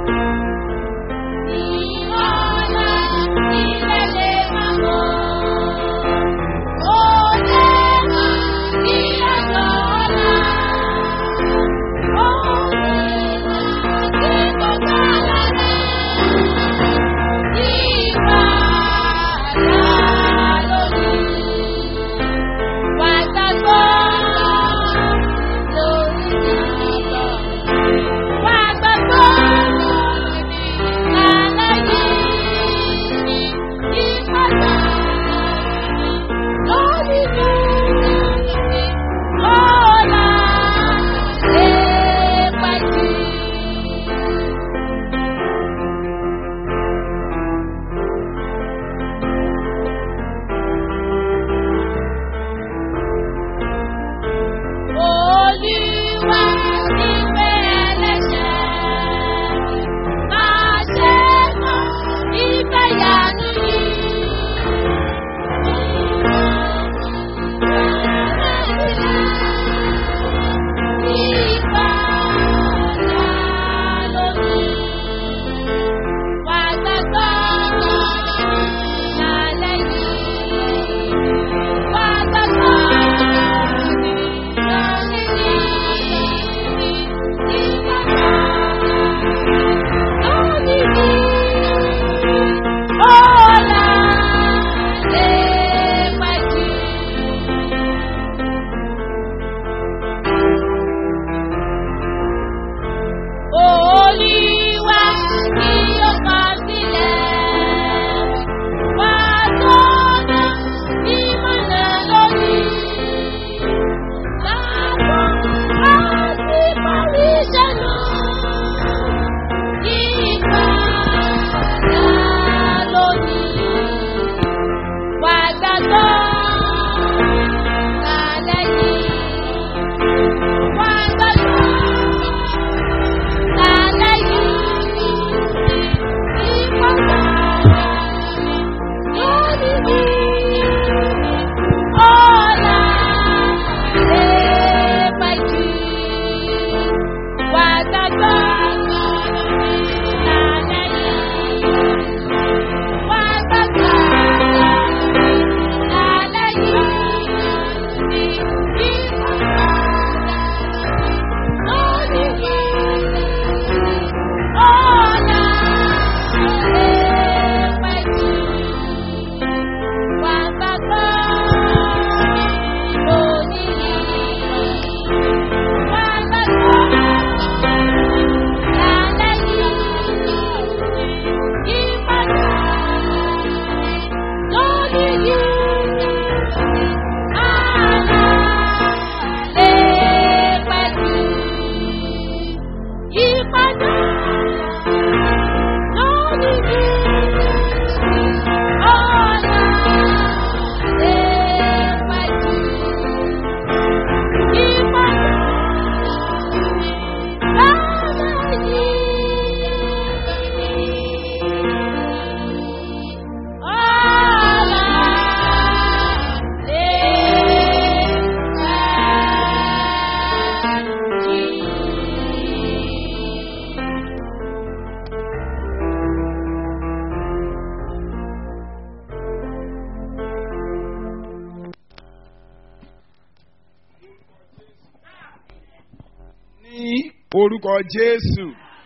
orúkọ jésù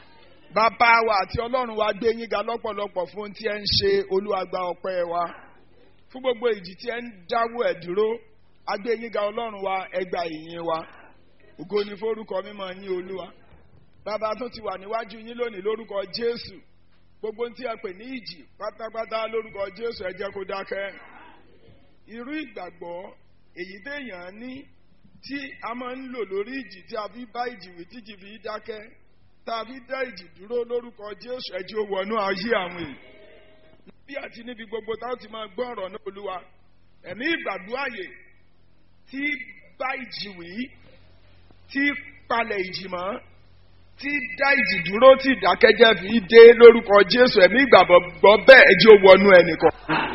bàbá wa àti ọlọ́run wa gbé yín ga lọ́pọ̀lọpọ̀ fún tí ẹ ń ṣe olúwàgbà ọpẹ́ wa fún gbogbo ìjì tí ẹ ń dáwọ́ ẹ̀ dúró agbé yín ga ọlọ́run wa ẹgbà ìyìn wa ògo ni forúkọ mímọ́ yín olúwa bàbá tó ti wà níwájú yín lónìí lórúkọ jésù gbogbo tí ẹ pè ní ìjì pátápátá lórúkọ jésù ẹ jẹ́ kó dákẹ́ irú ìgbàgbọ́ èyí téèyàn ní tí a máa ń lò lórí ìjì tí a fi bá ìjì wí tí ìjì fi dákẹ́ tá a fi dá ìjì dúró lórúkọ jésù ẹ jẹ́ ó wọnú ayé àwọn èèyàn bí àti níbi gbogbo táwọn ti máa gbọ́ ọ̀rọ̀ náà olúwa ẹ̀mí ìgbàdúràyè tí bá ìjì wí tí palẹ̀ ìjì mọ́ tí dá ìjì dúró tí ìdákẹ́jẹ́ fi dé lórúkọ jésù ẹ̀mí ìgbàgbọ́ bẹ́ẹ̀ ẹ jẹ́ ó wọnú ẹnìkan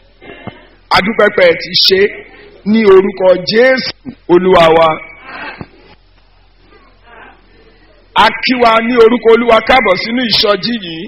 adúpẹ́pẹ́ ti ṣe ní orúkọ jésù olúwa wa a kí wa ní orúkọ olúwa káàbọ̀ sínú ìsọjí yìí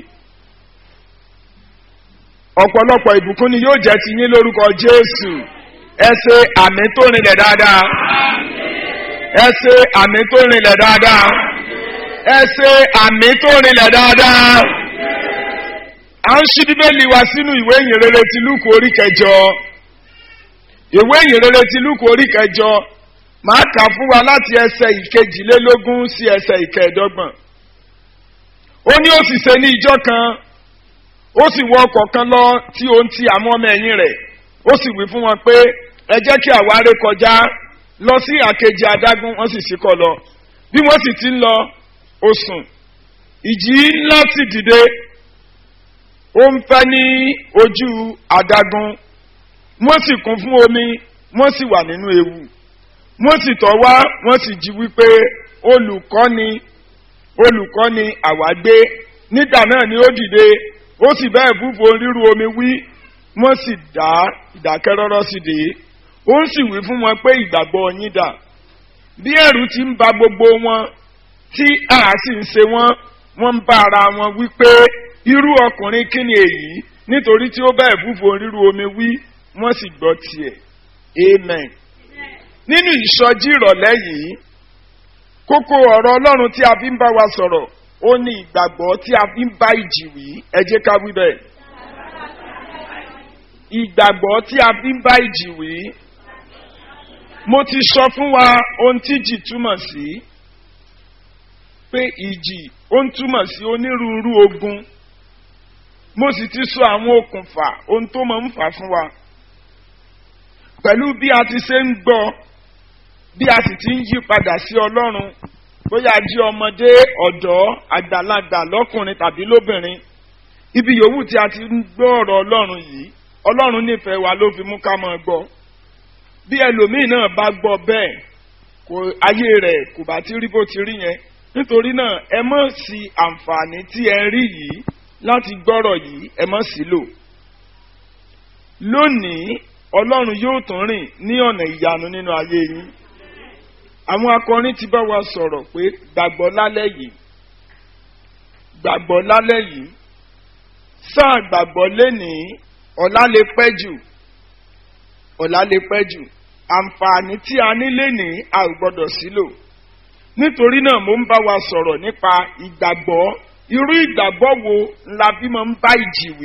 ọ̀pọ̀lọpọ̀ ìbùkún ni yóò jẹ́ ti yín lórúkọ jésù ẹ ṣe àmì tó rinlẹ̀ dáadáa ẹ ṣe àmì tó rinlẹ̀ dáadáa ẹ ṣe àmì tó rinlẹ̀ dáadáa à ń ṣí bíbélì wa sínú ìwé ìyìnrere ti lúkù orí kẹjọ ìwé ìyìnrere ti lúkù orí kẹjọ máa kà fún wa láti ẹsẹ̀ ìkejìlélógún sí ẹsẹ̀ ìkẹẹ̀dọ́gbọ̀n ó ní ó sì ṣe ní ìjọ kan ó sì wọ ọkọ̀ kan lọ tí ó ń ti àwọn ọmọ ẹ̀yìn rẹ̀ ó sì wí fún wọn pé ẹ jẹ́ kí àwa ré kọjá lọ sí àkejì adágún wọ́n sì síkọ̀ lọ bí wọ́n sì ti ń lọ ó sùn ìjì ńlá sì dìde ó ń fẹ́ ní ojú adágún wọ́n sì kún fún omi wọ́n sì wà nínú ewu wọ́n sì tọ́ wá wọ́n sì jí wípé olùkọ́ni olùkọ́ni àwa gbé nígbà náà ni ó dìde ó sì bẹ́ẹ̀ búbo ríru omi wí wọ́n sì dá ìdákẹ́rọ́rọ́ sí dé ó sì wí fún wọn pé ìgbàgbọ́ yín dà bí ẹ̀rù ti ń ba gbogbo wọn tí a sì ń ṣe wọ́n wọ́n ń bá ara wọn wí pé irú ọkùnrin kí ni èyí nítorí tí ó bẹ́ẹ̀ búbo ríru omi wí wọ́n sì gbọ́ tiẹ̀ amen nínú ìsọjí ìrọ̀lẹ́ yìí kókó ọ̀rọ̀ ọlọ́run tí a fi ń bá wa sọ̀rọ̀ ó ní ìgbàgbọ́ tí a fi ń bá ìjì wí ẹ jẹ́ ká wí bẹ́ẹ̀. ìgbàgbọ́ tí a fi ń bá ìjì wí mo ti sọ fún wa ohun tí ìjì túmọ̀ sí pé ìjì ó ń túmọ̀ sí onírúurú ogun mo sì ti sọ àwọn okùnfà ohun tó máa ń fà fún wa pẹ̀lú bí a ti ṣe ń gbọ́ bí a sì ti ń yí padà sí ọlọ́run bóyá jí ọmọdé ọ̀dọ́ àgbàlagbà lọ́kùnrin tàbí lóbìnrin ibi yòówù tí a ti ń gbọ́ ọ̀rọ̀ ọlọ́run yìí ọlọ́run nífẹ̀ẹ́ wa ló fi mú ká máa gbọ́ bí ẹlòmíì náà bá gbọ́ bẹ́ẹ̀ kò ayé rẹ̀ kò bá ti rí bó ti rí yẹn nítorí náà ẹ mọ̀ sí àǹfààní tí ẹ rí yìí láti gbọ́rọ̀ yìí ẹ mọ̀ sí lò lónìí ọlọ́run yóò tún rìn ní ọ̀nà ìyanu nínú ayé yín àwọn akọrin ti bá wa sọ̀rọ̀ pé gbàgbọ́ lálẹ́ yìí gbàgbọ́ lálẹ́ yìí sáà gbàgbọ́ lénìí ọ̀la lè pẹ́ jù ọ̀la lè pẹ́ jù àǹfààní tí a ní lénìí a ò gbọ́dọ̀ sílò nítorí náà mo ń bá wa sọ̀rọ̀ nípa ìgbàgbọ́ irú ìgbàgbọ́ wo la bí mo ń bá ìjì wí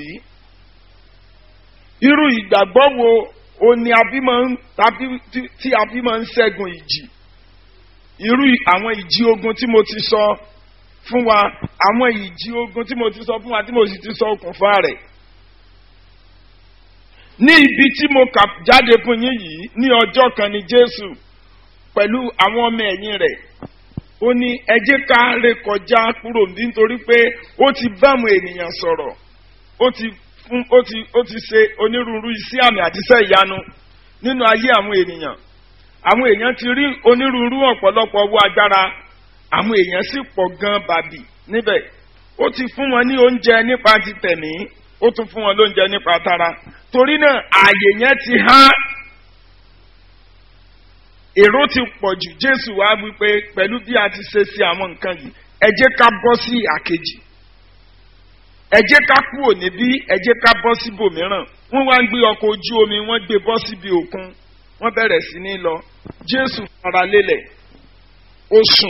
irú ìgbàgbọ́ wo o ní tí a bí máa ń ṣẹ́gun ìjì irú àwọn ìjì ogun tí mo ti sọ fún wa àwọn ìjì ogun tí mo ti sọ fún wa tí mo sì ti sọ okùnfà rẹ̀ ní ibi tí mo kà jáde fún yín yìí ní ọjọ́ kan ní jésù pẹ̀lú àwọn ọmọ ẹ̀yìn rẹ̀ ó ní ẹ jẹ́ ká rékọjá kúrò nítorí pé ó ti bá àwọn ènìyàn sọ̀rọ̀ ó ti fún ó ti ó ti ṣe onírúurú iṣẹ́ àmì àti iṣẹ́ ìyanu nínú ayé àwọn ènìyàn àwọn èèyàn ti rí onírúurú ọ̀pọ̀lọpọ̀ owó agbára àwọn èèyàn sì pọ̀ gan bàbì níbẹ̀ ó ti fún wọn ní oúnjẹ nípa ti tẹ̀mí ó tún fún wọn lóúnjẹ nípa tara torí náà ààyè yẹn ti há èrò ti pọ̀ jù jésù wá wípé pẹ̀lú bí a ti ṣe sí àwọn nǹkan yìí ẹ jẹ́ ká bọ́ sí àkejì ẹ jẹ́ ká kúrò níbí ẹ jẹ́ ká bọ́ síbòmíràn wọ́n wá ń gbé ọkọ̀ ojú omi wọ́n gbé bọ́ síbi òkun wọ́n bẹ̀rẹ̀ sí ní lọ jésù fara lélẹ̀ ó sùn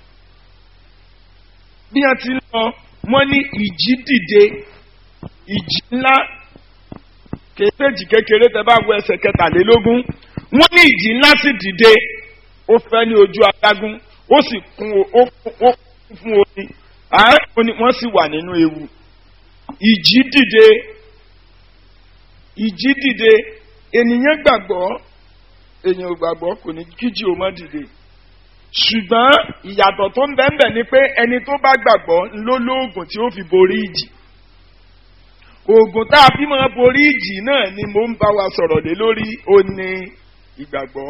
bí wọ́n ti ń lọ wọ́n ní ìjì dìde ìjì ńlá kéèjì kékeré tẹ bá wọ ẹsẹ̀ kẹtàlélógún wọ́n ní ìjì ńlá sì dìde ó fẹ́ ní ojú adágún ó sì kún ó kún fún omi wọ́n sì wà nínú ewu ìjì dìde ìjì dìde ènìyàn gbàgbọ́ èèyàn ò gbàgbọ́ kò ní kíjì ò mọ́ dìde ṣùgbọ́n ìyàtọ̀ tó ń bẹ́ẹ̀ bẹ́ẹ̀ ni pé ẹni tó bá gbàgbọ́ ló lóògùn tí ó fi borí ìjì oògùn tá a fi máa borí ìjì náà ni mo ń bá wa sọ̀rọ̀ lé lórí ó ní ìgbàgbọ́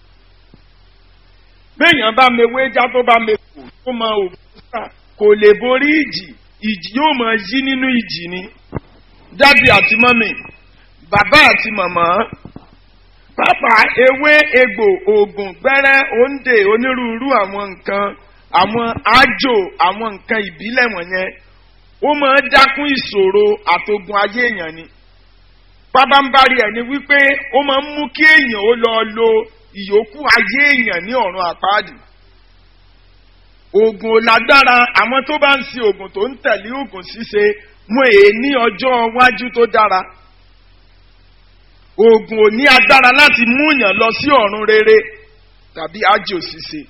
béèyàn bá mewé já tó bá mekò tó máa òògùn sà kò lè borí ìjì ìjì yóò máa yí nínú ìjì ni dádì àti mọ́mì bàbá àti màmá pápá ewé egbò oògùn gbẹ́rẹ́ òǹdè onírúurú àwọn nǹkan àwọn ájò àwọn nǹkan ìbílẹ̀ wọ̀nyẹn ó máa ń dákún ìṣòro àtogun ayé èèyàn ni pábánbárí ẹ̀ ni wípé ó máa ń mú kí èèyàn ó lọ lo ìyókù ayé èèyàn ní ọ̀run àpáàdì oògùn ò lágbára àwọn tó bá ń ṣe oògùn tó ń tẹ̀lé oògùn ṣíṣe wọn èé ní ọjọ́ iwájú tó dára oògùn ò ní agbára láti mú yàn lọ sí ọ̀run rere tàbí ájò ṣíṣe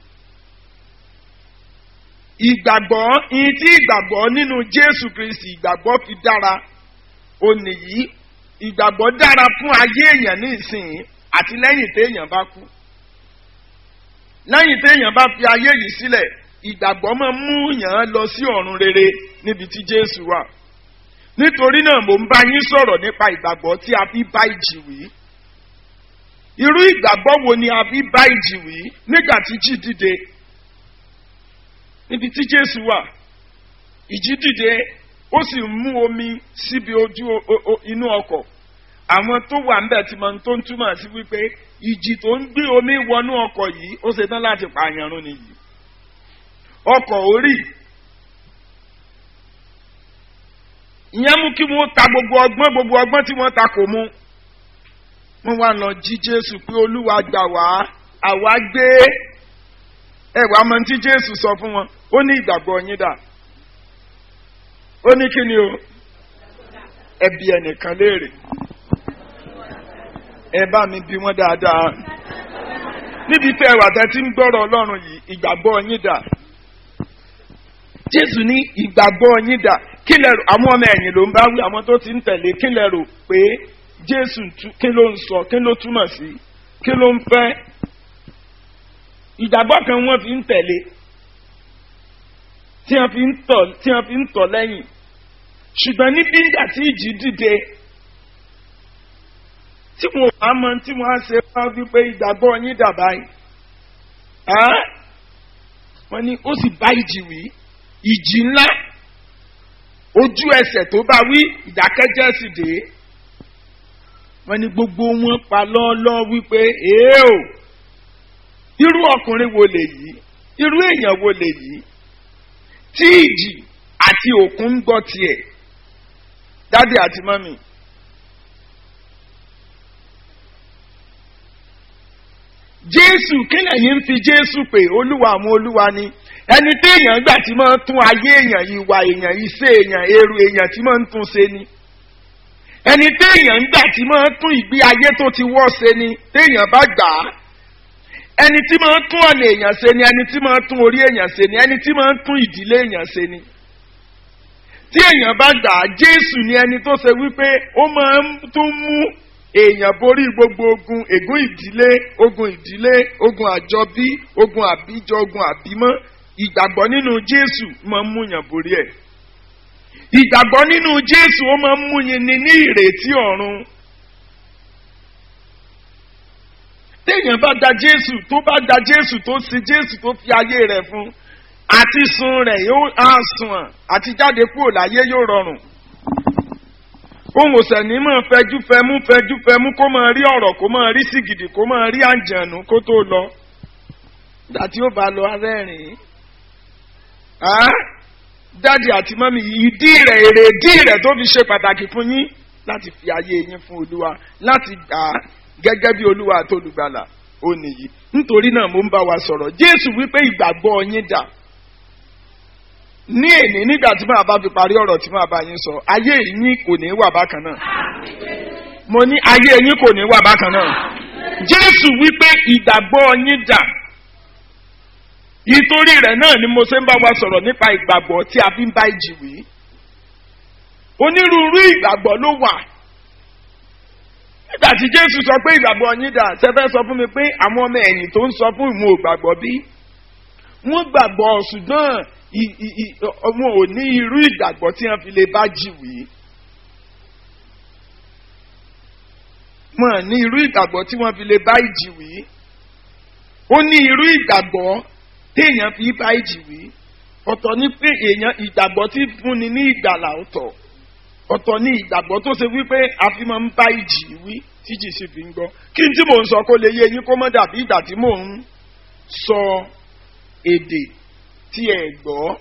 ìgbàgbọ́ ìyìn tí ìgbàgbọ́ nínú jésù kristi ìgbàgbọ́ fi dára ó nìyí ìgbàgbọ́ dára fún ayé èèyàn ní ìsìn àti lẹ́yìn téèyàn bá kú lẹ́yìn téèyàn bá fi ayé yìí sílẹ̀ ìgbàgbọ́ máa mú yàn án lọ sí ọ̀run rere níbi tí jésù wà nítorí náà mò ń bá yín sọ̀rọ̀ nípa ìgbàgbọ́ tí a fi bá ìjì wí irú ìgbàgbọ́ wo ni a fi bá ìjì wí nígbà tí jì dìde níbi tí jésù wà ìjì dìde ó sì mú omi síbi ojú inú ọkọ̀ àwọn tó wà ńbẹ̀ tí mo tó ń túmọ̀ sí wípé ìjì tó ń gbé omi wọnú ọkọ̀ yìí ó ṣe tán láti pààyàn rún nìyí ọkọ̀ orí ìyẹn mú kí wọ́n ta gbogbo ọgbọ́n gbogbo ọgbọ́n tí wọ́n ta kò mú wọ́n wá lọ jí jésù pé olúwa gbà wá àwa gbé ẹwà mọ tí jésù sọ fún wọn ó ní ìgbàgbọ́ yín dà ó ní kí ni o ẹbí ẹnìkan léèrè ẹ bá mi bí wọn dáadáa níbi tẹ ẹwà tẹ ti ń gbọ́rọ̀ ọlọ́run yìí ìgbàgbọ́ yín dà jésù ní ìgbàgbọ́ yín dà kí lẹ rò àwọn ọmọ ẹ̀yìn ló ń bá wí àwọn tó ti ń tẹ̀lé kí lẹ rò pé jésù kí ló ń sọ kí ló túmọ̀ sí kí ló ń fẹ́ ìgbàgbọ́ kan wọ́n fi ń tẹ̀lé tí wọ́n fi ń tọ̀ tí wọ́n fi ń tọ̀ lẹ́yìn ṣùgbọ́n níbi ìgbà tí ìjì dìde tí wọn ò bá mọ tí wọn á ṣe wá wípé ìgbàgbọ́ yín dà báyìí wọ́n ní ó sì bá ìjì wí ìjì ńlá ojú ẹsẹ̀ tó bá wí ìdákẹ́jẹ́ sì dé wọ́n ní gbogbo wọn pa lọ́ọ́lọ́ wípé èé o irú ọkùnrin wo lè yí irú èèyàn wo lè yí tí ìjì àti òkun ń gbọ́ tiẹ̀ dádì àti mọ́mì. jésù kí lẹ́yìn ń fi jésù pé olúwa àwọn olúwa ni ẹni téèyàn gbà tí máa ń tún ayé èèyàn ìwà èèyàn iṣẹ́ èèyàn èrò èèyàn tí máa ń tún ṣe ni ẹni téèyàn ń gbà tí máa ń tún ìgbé ayé tó ti wọ́ ṣe ni téèyàn bá gbà á ẹni tí máa ń tún ọ̀nà èèyàn ṣe ni ẹni tí máa ń tún orí èèyàn ṣe ni ẹni tí máa ń tún ìdílé èèyàn ṣe ni tí èèyàn bá gbà á jésù ni ẹni tó ṣe wípé ó máa ń tún mú èèyàn borí gbogbo ogun ègún ìdílé ogun ìdílé ogun àjọbí ogun àbíjọ ogun àbímọ́ ìgbàgbọ́ nínú jésù máa ń múyàn borí ẹ̀ ìgbàgbọ́ nínú jésù ó máa ń múyin ni ní ìrètí ọ̀run téèyàn bá da jésù tó bá da jésù tó sin jésù tó fi ayé rẹ̀ fún àti sun rẹ̀ yóò á sùn àti jáde kúrò láyé yóò rọrùn ohun òsèní máa fẹjú fẹmú fẹjú fẹmú kó máa rí ọ̀rọ̀ kó máa rí sìgìdì kó máa rí àǹjànú kó tó lọ ìgbà tí ó bá lọ arẹ́rìn dáàdì àti mọ́mí ìdí rẹ̀ èrè ìdí rẹ̀ tó fi ṣe pàtàkì fún yín láti fi ayé yín fún olúwa láti gbà á gẹ́gẹ́ bí olúwa àti olùgbàlà ó nìyí nítorí náà mo ń bá wa sọ̀rọ̀ jésù wípé ìgbàgbọ́ yín dà ní èní nígbà tí màá bá fi parí ọ̀rọ̀ tí màá bá yín sọ ayé yín kò ní wà bákan náà mo ní ayé yín kò ní wà bákan náà jésù wípé ìgbàgbọ́ yín dà ìtorí rẹ̀ náà ni mo ṣe ń bá wa sọ̀rọ̀ nípa ìgbàgbọ́ tí a fi ń bá ìjì wí onírúurú ìgbàgbọ́ ló wà nígbà tí jésù sọ pé ìgbàgbọ́ yín dà sẹ́fẹ́ sọ fún mi pé àwọn ọmọ ẹ̀yìn tó ń sọ fún ìmú ògbàgbọ́ bí wọ́n gbàgbọ́ ṣùgbọ́n wọn ò ní irú ìgbàgbọ́ tí wọ́n fi lè bá jì wí. wọn ní irú ìgbàgbọ́ tí wọ́n fi lè bá ìjì wí. ó ní irú ìgbàgbọ́ téèyàn fi bá ìjì wí. ọ̀tọ̀ ní pé èèyàn ìgbàgbọ́ tí fúnni ní ìgbàlà ọ̀tọ̀. ọ̀tọ̀ ní ìgbàgbọ́ tó ṣe wípé a fi máa ń bá ìjì wí tíjì sì fi ń gbọ́. kí n tí mò ń sọ kó lè yé yín kó mọ́ dàbí ìgbà tí mò ń sọ èdè tí ẹ gbọ́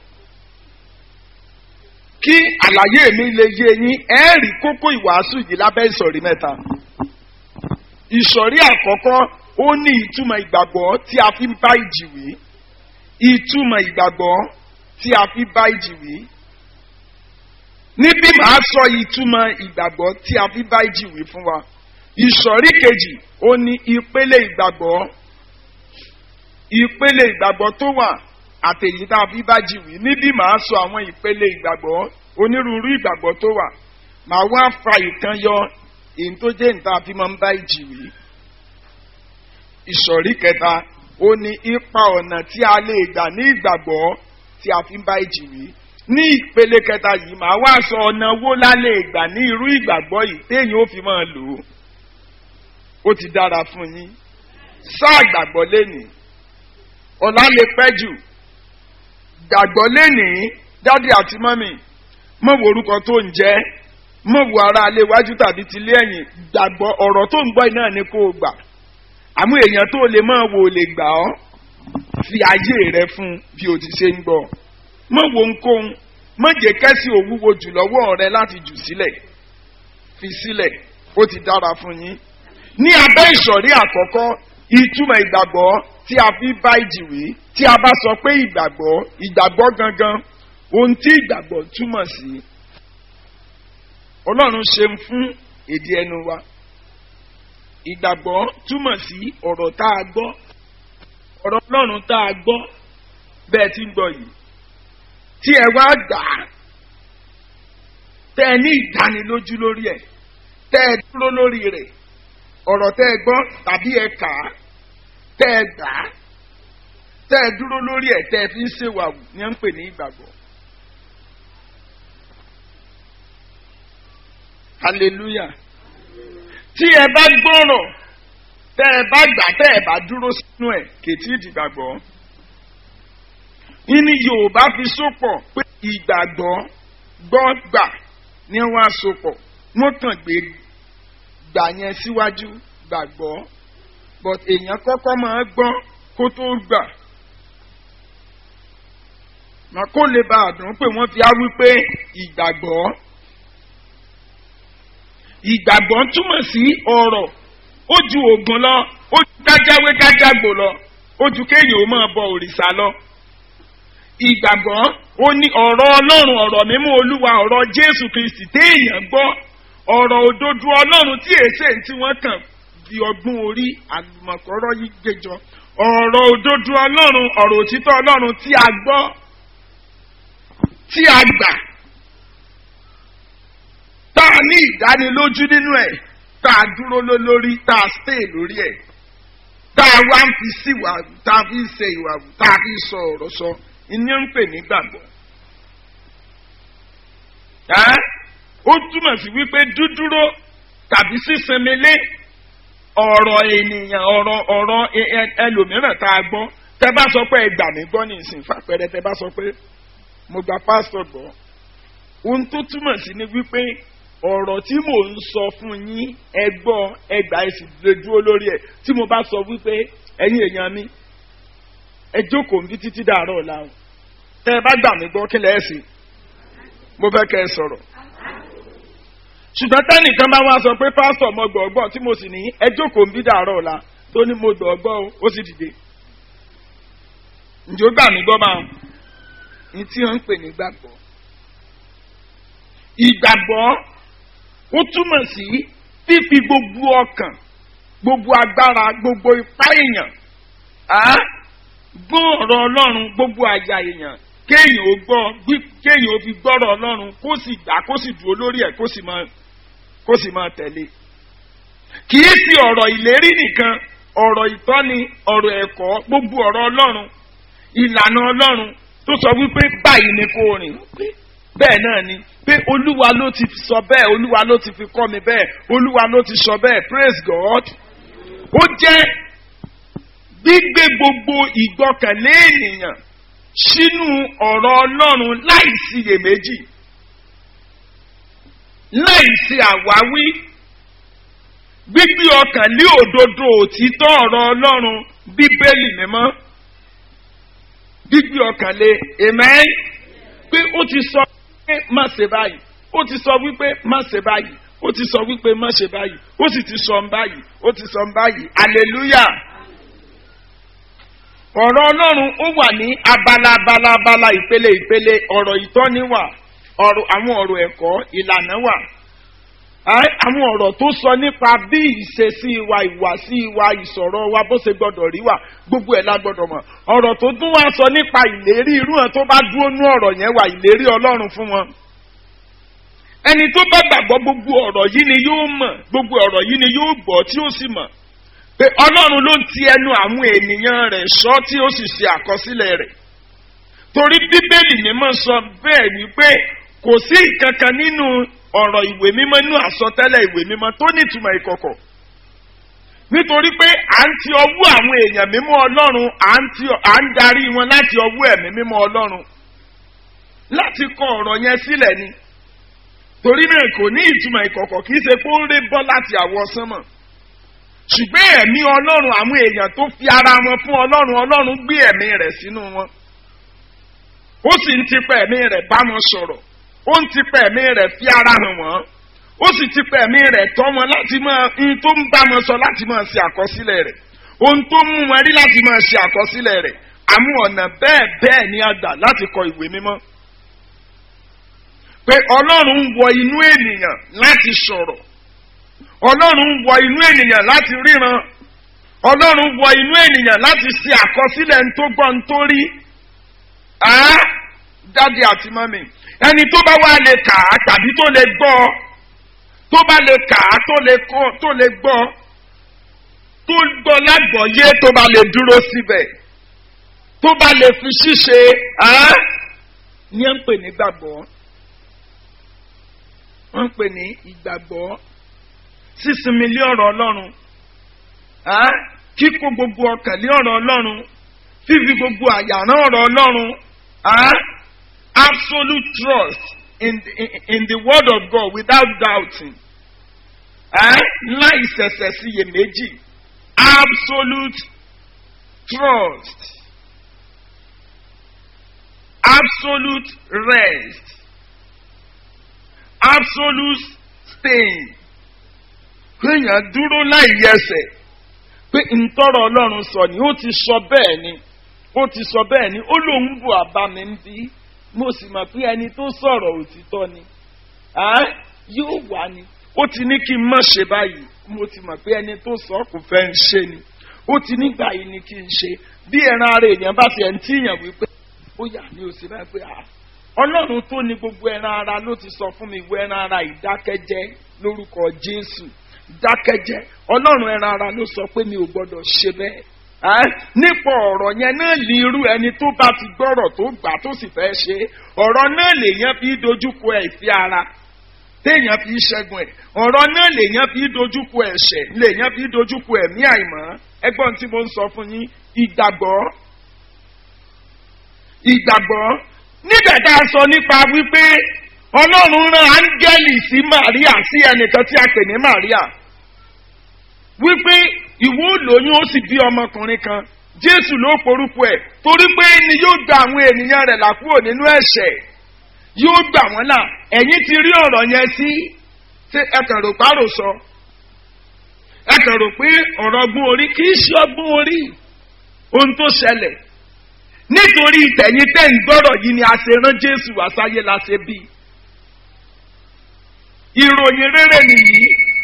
kí àlàyé mi lè yé yín ẹ rí kókó ìwàásù yìí lábẹ́ ìsọ̀rí mẹ́ta ìsọ̀rí àkọ́kọ́ ó ní ìtumọ̀ ìgbàgbọ́ tí a fi ń bá ìjì wí ìtumọ̀ ìgbàgbọ́ tí a fi bá ìjì wí níbí màá sọ ìtumọ̀ ìgbàgbọ́ tí a fi bá ìjì wí fún wa ìsọ̀rí kejì ó ní ìpele ìgbàgbọ́ ìpele ìgbàgbọ́ tó wà àtẹ̀yí tá a fi bá jì wí níbí màá sọ àwọn ìpele ìgbàgbọ́ onírúurú ìgbàgbọ́ tó wà màá wá fa ìkan yọ èyí tó jẹ́ níta fi máa ń bá ìjì wí. ìsọ̀rí kẹta ó ní ipa ọ̀nà tí a lè gbà ní ìgbàgbọ́ tí a fi ń bá ìjì wí. ní ìpele kẹta yìí màá wá sọ ọ̀nà wo la lè gbà ní irú ìgbàgbọ́ yìí téèyàn ó fi máa lò ó. ó ti dára fún yín sáà gbàgbọ́ lénìí ọ̀la lè pẹ́ jù gbàgbọ́ lénìí dádì àti mọ́mì mọ̀ wo orúkọ tó ń jẹ́ mọ̀ wo ara alẹ́ iwájú tàbí ti lé ẹ̀yìn gbàgbọ́ ọ̀rọ̀ tó ń gbọ́ iná ni kó o gbà àmú èèyàn tó lè mọ̀ wò lè gbà ọ́ fi ayé rẹ fún bí o ti ṣe ń gbọ́ mọ̀ wo nkóhun mọ̀ jẹ́ kẹ́sì òwúwo jù lọ́wọ́ rẹ láti jù sílẹ̀ fi sílẹ̀ ó ti dára fún yín ní abẹ́ ìsọ̀rí àkọ́kọ́ ìtumọ̀ ìgbàgbọ́ tí a fi bá ìjì wí tí a bá sọ pé ìgbàgbọ́ ìgbàgbọ́ gangan ohun tí ìgbàgbọ́ túmọ̀ sí ọlọ́run ṣeun fún èdè ẹnu wa ìgbàgbọ́ túmọ̀ sí ọ̀rọ̀ tá a gbọ́ ọ̀rọ̀ ọlọ́run tá a gbọ́ bẹ́ẹ̀ tí ń gbọ́ yìí tí ẹ wá gbà á tẹ́ ẹ ní ìdánilójú lórí ẹ̀ tẹ́ ẹ dúró lórí rẹ̀ ọ̀rọ̀ tẹ́ ẹ gbọ́ tàbí ẹ kà á tẹ́ ẹ gbà á tẹ́ ẹ dúró lórí ẹ̀ tẹ́ ẹ fi ń ṣèwàwù ni ẹ ń pè ní ìgbàgbọ́. hallelujah tí ẹ bá gbọ́rọ̀ tẹ́ ẹ bá gbà tẹ́ ẹ bá dúró sínú ẹ̀ kètí ìdìgbàgbọ́. ìní yorùbá fi sopọ̀ pé ìgbàgbọ́ gbọ́ gbà ni wọ́n á sopọ̀ wọ́n kàn gbé gbà yẹn síwájú gbàgbọ́ but èèyàn kọ́kọ́ máa gbọ́ kó tó gbà mà kó lè bá a dùn pé wọ́n fi á wípé ìgbàgbọ́ ìgbàgbọ́ túmọ̀ sí ọ̀rọ̀ ó ju ògùn lọ ó ju kájáwé kájágbò lọ ó ju kéèyàn ó máa bọ òrìṣà lọ ìgbàgbọ́ ó ní ọ̀rọ̀ ọlọ́run ọ̀rọ̀ mímú olúwa ọ̀rọ̀ jésù kristi téèyàn gbọ́ ọ̀rọ̀ òdodo ọlọ́run tí èsè tí wọ́n kàn fi ọgbọ́n orí àlùmọ̀kọ́rọ́ yìí gbẹjọ ọ̀rọ̀ òdodo ọlọ́run ọ̀rọ̀ òtítọ́ ọlọ́run tí a gbọ́ tí a gbà tá a ní ìdánilójú nínú ẹ̀ tá a dúró lórí tá a stay lórí ẹ̀ tá a wá ń fi sí ìwà tá a fi ń ṣe ìwà tá a fi sọ ọ̀rọ̀ sọ ìní ń pè ní gbàgbọ́. ó túmọ̀ sí wípé dúdúró tàbí sísinmi lé ọ̀rọ̀ ènìyàn ọ̀rọ̀ ọ̀rọ̀ ẹlòmíràn tá a gbọ́ tẹ bá sọ pé ẹ gbà mí gbọ́ ní ìsìn fàpẹrẹ tẹ bá sọ pé mo gba pásítọ̀ gbọ́ ohun tó túmọ̀ sí ni wípé ọ̀rọ̀ tí mò ń sọ fún yín ẹ gbọ́ ẹ gbà ẹ sì lè dúró lórí ẹ̀ tí mo bá sọ wípé ẹ̀yin èèyàn mi ẹ jókòó níbi títí dàárọ̀ ọ̀la o tẹ ẹ bá gbà mí gbọ́ kí lẹ́ ẹ̀ sí mo fẹ́ kẹ́ ẹ sọ̀rọ̀ ṣùgbọ́n tẹ́nìkan bá wá sọ pé pásítọ̀ mo gbọ́ ọgbọ́n tí mo sì ní ẹ jókòó níbi dàárọ̀ ọ̀la tó ní mo gbọ́ ọgbọ́n o ó sì dìde ǹjẹ́ ó gbà mí gbọ́ máa ní tí wọ́n ń pè ní gbàgbọ́ ìgbàgbọ́ ó túmọ̀ sí fífi gbogbo ọkàn gbogbo agbára gbogbo ipá èèyàn gbọ́ ọ̀rọ̀ ọlọ́run gbogbo àyà èèyàn kéèyàn ó gbọ́ kéèyàn ó fi gbọ́rọ̀ ọlọ́run kó sì gbà kó sì dúró lórí ẹ̀ kó sì máa kó sì máa tẹ̀lé kì í sí ọ̀rọ̀ ìlérí nìkan ọ̀rọ̀ ìtọ́ni ọ̀rọ̀ ẹ̀kọ́ gbogbo ọ̀rọ̀ ọlọ́run ìlànà ọlọ́run tó sọ wípé báyìí ni kò rìn bẹ́ẹ̀ náà ni pé olúwa ló ti sọ bẹ́ẹ̀ olúwa ló ti fi kọ́ mi bẹ́ẹ̀ olúwa ló ti sọ bẹ́ẹ̀ praise God ó jẹ́ gbígbé gbogbo ìgbọ́kànlé ènìyàn sínú ọ̀rọ̀ ọlọ́run láì síyèméjì láì sí àwáwí gbígbé ọkàn lé òdodo òtítọ́ ọ̀rọ̀ ọlọ́run bíbélì mímọ́ gbígbé ọkàn lé amen pé ó ti sọ pé má ṣe báyìí ó ti sọ wípé má ṣe báyìí ó ti sọ wípé má ṣe báyìí ó sì ti sọ ń báyìí ó ti sọ ń báyìí hallelujah ọ̀rọ̀ ọlọ́run ó wà ní abala abala abala ìpele ìpele ọ̀rọ̀ ìtọ́ni wà ọ̀rọ̀ àwọn ọ̀rọ̀ ẹ̀kọ́ ìlànà wà Ẹ́, àwọn ọ̀rọ̀ tó sọ nípa bí ìṣesí wa ìwàsí wa ìsọ̀rọ̀ wa bó ṣe gbọ́dọ̀ rí wa gbogbo ẹ̀ la gbọ́dọ̀ mọ̀ ọ̀rọ̀ tó tún wá sọ nípa ìlérí irú hàn tó bá dúró nú ọ̀rọ̀ yẹn wà ìlérí ọlọ́run fún wọn ẹni tó bá gbàgbọ́ gbogbo ọ̀rọ̀ yìí ni yóò mọ̀ gbogbo ọ̀rọ̀ yìí ni yóò gbọ́ tí ó sì mọ̀ pé ọlọ́run ló ń ti ẹnu àwọn ènìyàn rẹ̀ sọ tí ó sì ṣe àkọsílẹ̀ rẹ̀ torí bíbélì mímọ́ sọ bẹ́ẹ̀ ni pé kò sí ìkankan nínú ọ̀rọ̀ ìwé mímọ́ nínú àsọtẹ́lẹ̀ ìwé mímọ́ tó nítumọ̀ ìkọ̀kọ̀ nítorí pé à ń ti ọwọ́ àwọn èèyàn mímọ́ ọlọ́run à ń ti- à ń darí wọn láti ọwọ́ ẹ̀mí mímọ́ ọlọ́run láti kọ ọ̀rọ̀ yẹn sílẹ̀ ni torí náà kò ní ìtumọ̀ ìkọ̀kọ̀ kì í ṣe pé ó ń ré bọ́ láti àwọ̀ sánmọ̀ ṣùgbọ́n ẹ̀mí ọlọ́run àwọn èèyàn tó fi ara wọn fún ọlọ́run ọlọ́run gbé ẹ̀mí rẹ̀ sínú wọn ó sì ń tipa ẹ̀mí rẹ̀ bá wọn sọ̀rọ̀ ó ń tipa ẹ̀mí rẹ̀ fi ara hàn wọ́n ó sì tipa ẹ̀mí rẹ̀ tọ́ wọn láti máa ń tó ń bá wọn sọ láti máa ṣe àkọsílẹ̀ rẹ̀ ohun tó mú wọn rí láti máa ṣe àkọsílẹ̀ rẹ̀ àwọn ọ̀nà bẹ́ẹ̀ bẹ́ẹ̀ ni a gbà láti kọ ìwé mímọ́ pé ọlọ́run ń wọ inú ènìyàn láti sọ̀rọ̀ ọlọ́run ń wọ inú ènìyàn láti ríran ọlọ́run wọ inú ènìyàn láti ṣe àkọsílẹ̀ ń tó gbọ́ ń tó rí á dáde àti mọ́mì ẹni tó bá wá lè kà á tàbí tó lè gbọ́ tó bá lè kà á tó lè kọ́ tó lè gbọ́ tó gbọ́ lágbọ̀ọ́yé tó bá lè dúró síbẹ̀ tó bá lè fi ṣíṣe á ní ẹ̀ ń pè ní gbàgbọ́ wọ́n ń pè ní ìgbàgbọ́ sísinmi lé ọ̀rọ̀ ọlọ́run ah, kíkó gbogbo ọkàn lé ọ̀rọ̀ ọlọ́run fífi gbogbo àyàrán ọ̀rọ̀ ọlọ́run ah, absolute trust in, the- in, in the word of God without doubting ah, láì ṣẹ̀ṣẹ̀ síyèméjì absolute trust absolute rest absolute staying kéèyàn dúró láì yẹsẹ̀ pé ntọ́rọ̀ ọlọ́run sọ ni ó ti sọ bẹ́ẹ̀ ni ó ti sọ bẹ́ẹ̀ ni ó lóun bù àbá mi ń bí mo sì mọ̀ pé ẹni tó sọ̀rọ̀ òtítọ́ ni Ẹ́, yóò wá ni ó ti ní kí n má ṣe báyìí mo ti mọ̀ pé ẹni tó sọ kò fẹ́ ń ṣe ni ó ti nígbà yìí ni kí n ṣe bí ẹran ara èèyàn bá ti ẹ̀ ń tíyàn wípé ó yà ní òsì báyìí pé à ọlọ́run tó ní gbogbo ẹran ara ló ti sọ fún mi ìwé ẹran ara ìdákẹ́jẹ́ lórúkọ jésù dákẹ́jẹ́ ọlọ́run ẹran ara ló sọ pé mi ò gbọ́dọ̀ ṣe bẹ́ẹ̀ Ẹ́, nípa ọ̀rọ̀ yẹn náà lè irú ẹni tó bá ti gbọ́rọ̀ tó gbà tó sì fẹ́ ṣe é. ọ̀rọ̀ náà lèèyàn fi dojúkọ ẹ̀ ìfẹ́ ara téèyàn fi ṣẹ́gun ẹ̀ ọ̀rọ̀ náà lèèyàn fi dojúkọ ẹ̀ṣẹ̀ lèèyàn fi dojúkọ ẹ̀mí àìmọ́ ẹgbọ́n tí mo ń sọ fún yín ìgbàgbọ́ ìgbàgbọ́ nígbà tá a sọ nípa wípé ọlọ́run rán áńgẹ́lì sí màríà sí ẹnìkan tí a pè ní màríà wípé ìwọ lóyún ó sì bí ọmọkùnrin kan jésù ló porúkọ ẹ̀ torí pé ni yóò gba àwọn ènìyàn rẹ̀ là kúrò nínú ẹ̀ṣẹ̀ yóò gbà wọ́n là ẹ̀yin ti rí ọ̀rọ̀ yẹn sí ṣé ẹ kàn rò párò sọ ẹ kàn rò pé ọ̀rọ̀ ọgbọ́n orí kì í ṣe ọgbọ́n orí ohun tó ṣẹlẹ̀ nítorí tẹ̀yìn tẹ̀ ń gbọ́rọ̀ yìí ni a ṣe rán jésù wá sáyé la ṣe bí ìròyìn rere nìyí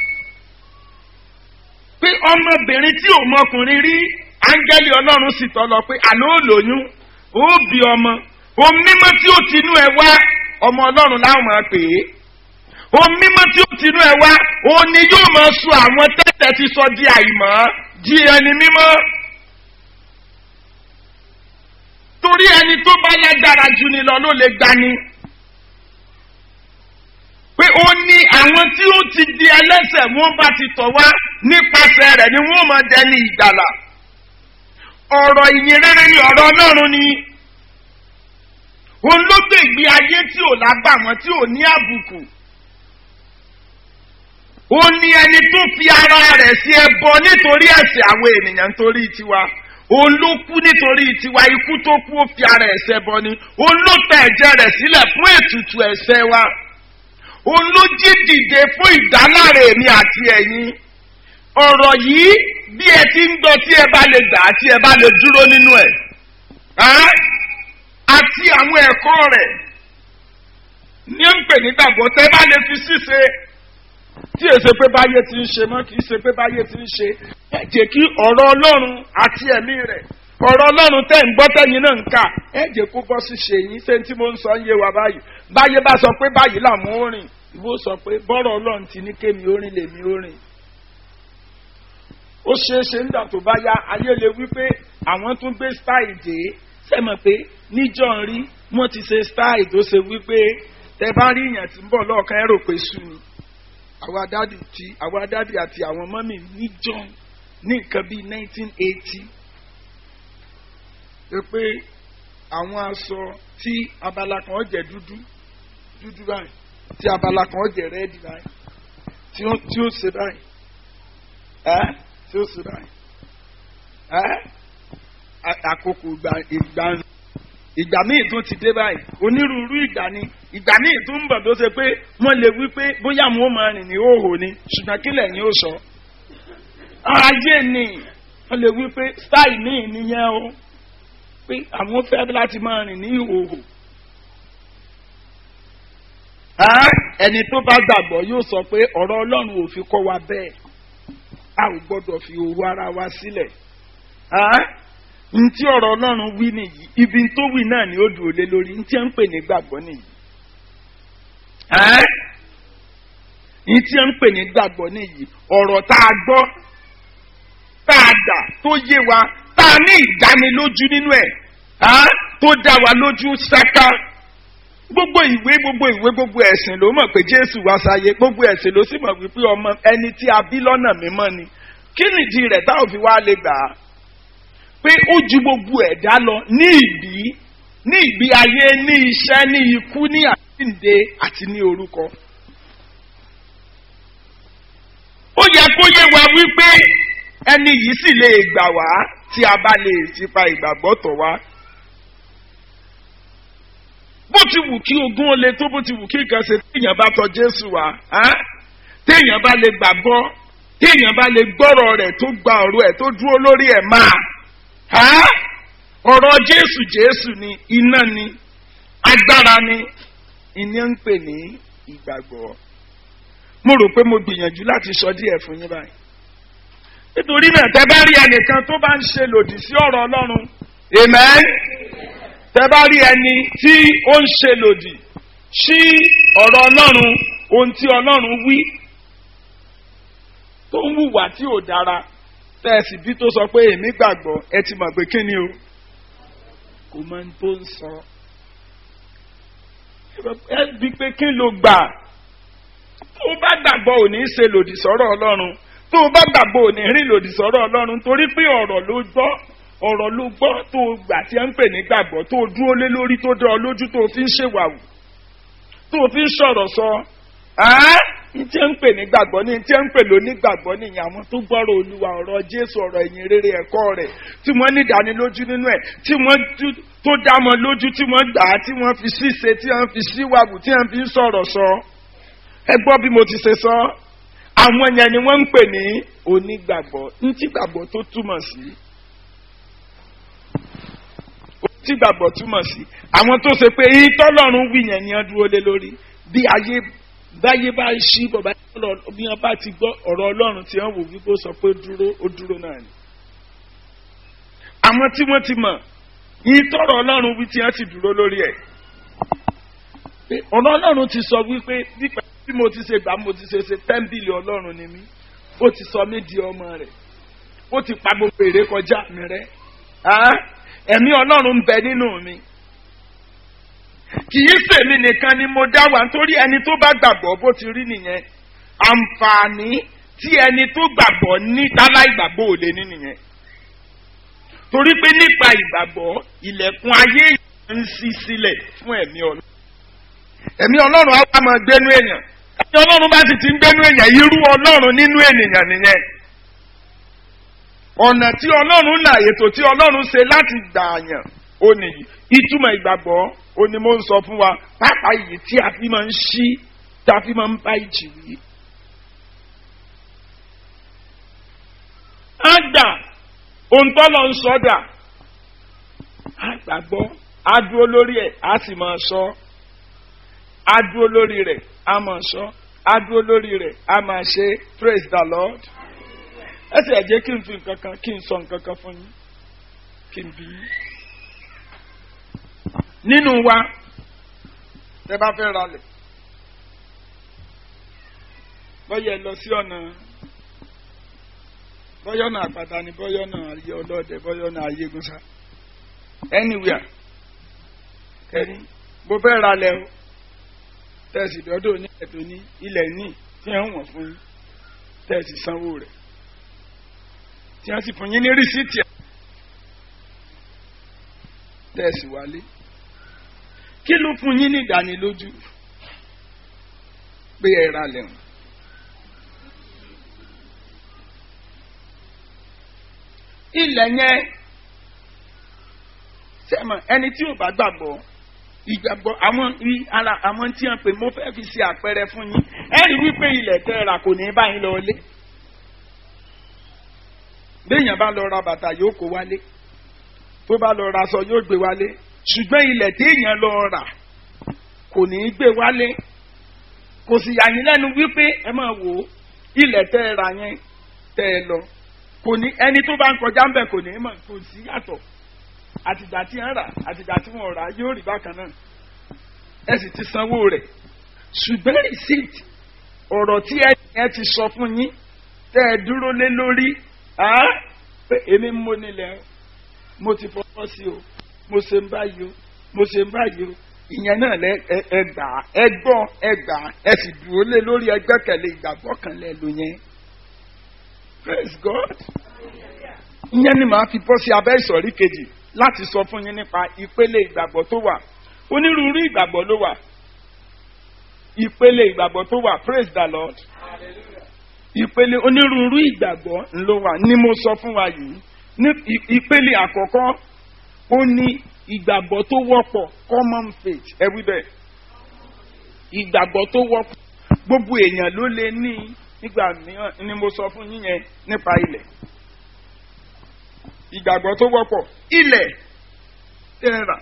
pé ọmọbìnrin tí ò mọkùnrin rí áńgẹ́lì ọlọ́run sì tọ́ lọ pé àná ò lóyún ó bí ọmọ ohun mímọ́ tí ó tinú ẹ wá ọmọ ọlọ́run láwọn máa pè é ohun mímọ́ tí ó tinú ẹ wá òun ni yóò máa sọ àwọn tẹ́tẹ́ ti sọ di àìmọ́ di ẹni mímọ́ torí ẹni tó bá lágbára jù ni lọ ló lè gbani pé ó ní àwọn tí ó ti di ẹlẹ́sẹ̀ wọ́n bá ti tọ̀ wá nípasẹ̀ rẹ̀ ni wọ́n máa dẹni ìgbàlà ọ̀rọ̀ ìyìn rere ni ọ̀rọ̀ ọlọ́run ni òun ló gbé ìgbé ayé tí ò lágbàmọ́ tí ò ní àbùkù ó ní ẹni tó fi ara rẹ̀ sí ẹbọ nítorí ẹ̀ṣẹ̀ àwọn ènìyàn nítorí tiwa òun ló kú nítorí tiwa ikú tó kú ó fi ara ẹ̀ṣẹ̀ bọ ni òun ló ta ẹ̀jẹ̀ rẹ̀ sílẹ̀ fún ètùtù ẹ̀ṣẹ̀ wa òun ló jí dìde fún ìdáláre èmi àti ẹ̀yin ọ̀rọ̀ yìí bí ẹ ti ń gbọ́ tí ẹ bá lè gbà tí ẹ bá lè dúró nínú ẹ̀ àti àwọn ẹ̀kọ́ rẹ̀ ní ń pè nígbàgbọ́ tẹ́ bá lè fi ṣíṣe tí èsè pé báyé ti ń ṣe mọ́ kì í ṣe pé báyé ti ń ṣe ẹ jẹ́ kí ọ̀rọ̀ ọlọ́run àti ẹ̀mí rẹ̀ ọ̀rọ̀ ọlọ́run tẹ̀ ń gbọ́ tẹ̀yìn náà ń kà ẹ jẹ́ kó bọ́ sí ṣe yín ṣé tí mo ń sọ ń yé wa báyìí báyé bá sọ pé báyìí làmú ó rìn ìwọ sọ pé bọ́rọ̀ ọlọ́run ti ní kémi ó rìn lèmi ó rìn ó ṣeé ṣe nígbà tó bá yá ayé lè wí pé àwọn tún gbé style dé sẹ́mọ̀ pé níjọ́ ń rí wọ́n ti ṣe style tó ṣe wí pé tẹ bá rí èèyàn tí ń bọ̀ lọ́ọ̀kan ẹ̀rọ pé sú ni àwa dádì tí àwa dádì àti àwọn mọ́mì níjọ́ ní nǹkan bíi nineteen eighty pé pé àwọn aṣọ tí abala kan jẹ́ dúdú dúdú báyìí tí abala kan jẹ́ rẹ́ẹ̀dì báyìí tí ó tí ó ṣe báyìí ẹ́ tí ó ṣe báyìí ẹ́ àkókò ìgbà ìgbà ìgbà míì tún ti dé báyìí onírúurú ìgbà ni ìgbà míì tún ń bọ̀ tó ṣe pé wọ́n lè wí pé bóyá wọn ó máa rìn ní òhò ni ṣùgbọ́n kílẹ̀ ni ó sọ. ayé ni wọ́n lè wí pé style míì nìyẹn o pé àwọn fẹ́ láti máa rìn ní ìhòhò. ẹni tó bá gbàgbọ́ yóò sọ pé ọ̀rọ̀ ọlọ́run ò fi kọ́ wa bẹ́ẹ̀ a ò gbọ́dọ̀ fi òru ara wa sílẹ̀ ntí ọ̀rọ̀ ọlọ́run wí nìyí ibi tó wí náà ni ó dùn lé lórí ntí ń pè ní gbàgbọ́ nìyí. ntí ń pè ní gbàgbọ́ nìyí ọ̀rọ̀ tá a gbọ́ tá a dà tó yé wa tá a ní ìdánilójú nínú ẹ̀ tó dá wa lójú sáká gbogbo ìwé gbogbo ìwé gbogbo ẹ̀sìn ló mọ̀ pé jésù wá sáyé gbogbo ẹ̀sìn ló sì mọ̀ wípé ọmọ ẹni tí a bí lọ́nà mímọ́ ni kí nìdí rẹ̀ táwọn fi wá lè gbà á pé ó ju gbogbo ẹ̀dá lọ ní ìbí ní ìgbé ayé ní iṣẹ́ ní ikú ní àtìǹde àti ní orúkọ. ó yẹ kó yé wa wípé ẹni yìí sì lè gbà wá tí a bá lè tipa ìgbàgbọ́ tọ̀ wá. bó ti wù kí ogún ó le tó bó ti wù kí nǹkan ṣe téèyàn bá tọ̀ Jésù wá téèyàn bá lè gbàgbọ́ téèyàn bá lè gbọ́rọ̀ rẹ̀ tó gba ọ̀rọ̀ ẹ̀ tó dúró lórí ẹ̀ máa ọ̀rọ̀ jésù jésù ni iná ni agbára ni ìní ń pè ní ìgbàgbọ́ mo rò pé mo gbìyànjú láti sọ díẹ̀ fún yín báyìí nítorí náà tẹ bá rí ẹnìkan tó bá ń ṣe lòdì sí ọ̀rọ̀ ọlọ́run amen tẹ bá rí ẹni tí ó ń ṣe lòdì sí ọ̀rọ̀ ọlọ́run ohun tí ọlọ́run wí tó ń hùwà tí ò dára tẹ́ẹ̀sì bí tó sọ pé èmi gbàgbọ́ ẹ ti mọ̀ pé kí ni o kò mọ ohun tó ń sọ ẹ bí pé kí ló gbà tó o bá gbàgbọ́ ò ní ṣe lòdì sọ́rọ̀ ọlọ́run tó o bá gbàgbọ́ ò ní rìn lòdì sọ́rọ̀ ọlọ́run torí pé ọ̀rọ̀ ló gbọ́ ọ̀rọ̀ ló gbọ́ tó o gbà tí ẹ ń pè ní gbàgbọ́ tó o dúró lé lórí tó dán ọ lójú tó o fi ń ṣèwàwù tó o fi ń sọ̀rọ̀ sọ ntí ń pè ní gbàgbọ́ ní ntí ń pè lóní gbàgbọ́ nìyẹn àwọn tó gbọ́rọ̀ olúwa ọ̀rọ̀ jésù ọ̀rọ̀ ìyìn rere ẹ̀kọ́ rẹ̀ tí wọ́n ní ìdánilójú nínú ẹ̀ tí wọ́n tó dá wọn lójú tí wọ́n gbà á tí wọ́n fi ṣíṣe tí wọ́n fi síwáwù tí wọ́n fi ń sọ̀rọ̀ sọ. ẹ gbọ́ bí mo ti ṣe sọ àwọn yẹn ni wọ́n ń pè ní onígbàgbọ́ ntí gbàgbọ́ tó túmọ̀ sí ntí gbàgbọ́ túmọ̀ sí àwọn tó ṣe pé ìtọ́lọ́run wí yẹn ni wọ́n dúró lé lórí bí ayé báyé bá ṣí bọ̀bá bí wọ́n bá ti gbọ́ ọ̀rọ̀ ọlọ́run tí wọ́n wò wípé ó sọ pé dúró ó dúró náà ni. àwọn tí wọ́n ti mọ̀ yìí tọrọ ọlọ́run wí tí wọ́n ti dúró lórí ẹ̀. ọ̀rọ̀ ọlọ́run ti sọ wípé nípa bí mo ti ṣe gbà mo ti ṣe ṣe tẹ́ḿbìlì ọlọ́run ni mí ó ti sọ mí di ọmọ rẹ̀ ó ti pa gbogbo èrè kọjá mi rẹ́ ẹ̀mí ọlọ́run ń bẹ nínú mi kì í sèmi nìkan ni mo dá wà nítorí ẹni tó bá gbàgbọ́ bó ti rí nìyẹn àǹfààní tí ẹni tó gbàgbọ́ ní tálá ìgbàgbọ́ ò lè ní nìyẹn torí pé nípa ìgbàgbọ́ ilẹ̀kùn ayé ń ṣí sílẹ̀ fún ẹ̀mí ọlọ́run ẹ̀mí ọlọ́run á wá máa gbénú èèyàn ẹ̀mí ọlọ́run bá sì ti ń gbénú èèyàn irú ọlọ́run nínú ènìyàn nìyẹn ọ̀nà tí ọlọ́run là ètò tí ọlọ́run ṣe láti gbààyàn ó nìyí ìtumọ̀ ìgbàgbọ́ ó ní mo ń sọ fún wa pápá yìí tí a fi máa ń ṣí tí a fi máa ń bá ìjì wí. á gbà ohun tọ́lọ̀ ń sọ dà á gbàgbọ́ á dúró lórí ẹ̀ á sì máa sọ á dúró lórí rẹ̀ á máa sọ á dúró lórí rẹ̀ á máa ṣe praise the lord ẹ sì ẹ jẹ́ kí n fi nǹkan kan kí n sọ nǹkan kan fún yín kí n bí yín. nínú wa tẹ bá fẹ́ ralẹ̀ bọ́yẹ̀ lọ sí ọ̀nà bọ́yọ̀ náà àpáta ni bọ́yọ̀ náà ayé ọlọ́dẹ bọ́yọ̀ náà ayé gúnṣà anywhere kẹ́ni bó fẹ́ ralẹ̀ o tẹ̀sí dọ́dọ̀ ní ẹ̀tọ́ ní ilẹ̀ ní tí wọ́n wọ̀n fún yín tẹ̀sí sanwó rẹ̀ tí wọ́n sì fún yín ní rìsíìtì ẹ̀ tẹ̀sí wálé kí ló fún yín ní ìdánilójú pé ẹ ra lẹ́hùn. ilẹ̀ yẹn sẹ́mọ̀ ẹni tí ò bá gbàgbọ́ ìgbàgbọ́ àwọn ara àwọn tí wọ́n pè mo fẹ́ fi ṣe àpẹẹrẹ fún yín ẹ rí wípé ilẹ̀ tẹ́ ra kò ní báyìí lọ lé béèyàn bá lọ ra bàtà yóò kó wálé tó bá lọ ra aṣọ yóò gbé wálé ṣùgbọ́n ilẹ̀ téèyàn lọ rà kò ní í gbé wálé kò sì yà yín lẹ́nu wípé ẹ máa wò ó ilẹ̀ tẹ́ ẹ ra yẹn tẹ́ ẹ lọ kò ní ẹni tó bá ń kọjá ń bẹ̀ kò ní í mọ̀ kò sí yàtọ̀ àtìgbà tí ń rà àtìgbà tí wọ́n rà yóò rí bákan náà ẹ sì ti sanwó rẹ̀ ṣùgbọ́n receipt ọ̀rọ̀ tí ẹ ti sọ fún yín tẹ́ ẹ dúró lé lórí pé èmi mo nílẹ̀ mo ti fọwọ́ sí o mo ṣe ń báyìí o mo ṣe ń báyìí o ìyẹn náà lẹ ẹ gbà ẹ gbọ́ ẹ gbà ẹ sì dúró lé lórí ẹgbẹ́kẹ̀lé ìgbàgbọ́ kan lẹ lò yẹn praise God ìyẹn ni màá fi bọ́ sí abẹ́ ìsọ̀rí kejì láti sọ fún yín nípa ìpele ìgbàgbọ́ tó wà onírúurú ìgbàgbọ́ ló wà ìpele ìgbàgbọ́ tó wà praise the Lord ìpele onírúurú ìgbàgbọ́ ló wà ni mo sọ fún wa yìí ní ìpele àkọ́kọ́ ó ní ìgbàgbọ́ tó wọ́pọ̀ common faith ẹ wí bẹ́ẹ̀ ìgbàgbọ́ tó wọ́pọ̀ gbogbo èèyàn ló lè ní nígbà mìíràn ni mo sọ fún yín yẹn nípa ilẹ̀ ìgbàgbọ́ tó wọ́pọ̀ ilẹ̀ tẹ́ra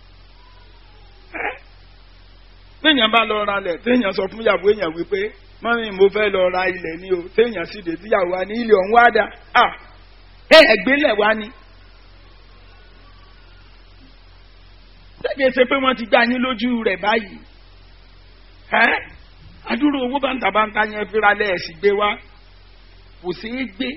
téèyàn bá lọ ra lẹ̀ téèyàn sọ fún ìyàwó èèyàn wípé mọ́mí mo fẹ́ lọ ra ilẹ̀ ni o téèyàn sì dé tíyàwó wa ní ilé ọ̀hún wá dá à ẹ ẹgbẹ́lẹ̀ wá ni. Tẹ́gẹ̀ ṣe pé wọ́n ti gbá yín lójú rẹ̀ báyìí. Ẹ́ adúrò owó bàǹtàbàǹtà yẹn fira lẹ́ẹ̀sì gbé wá kò sí í gbé.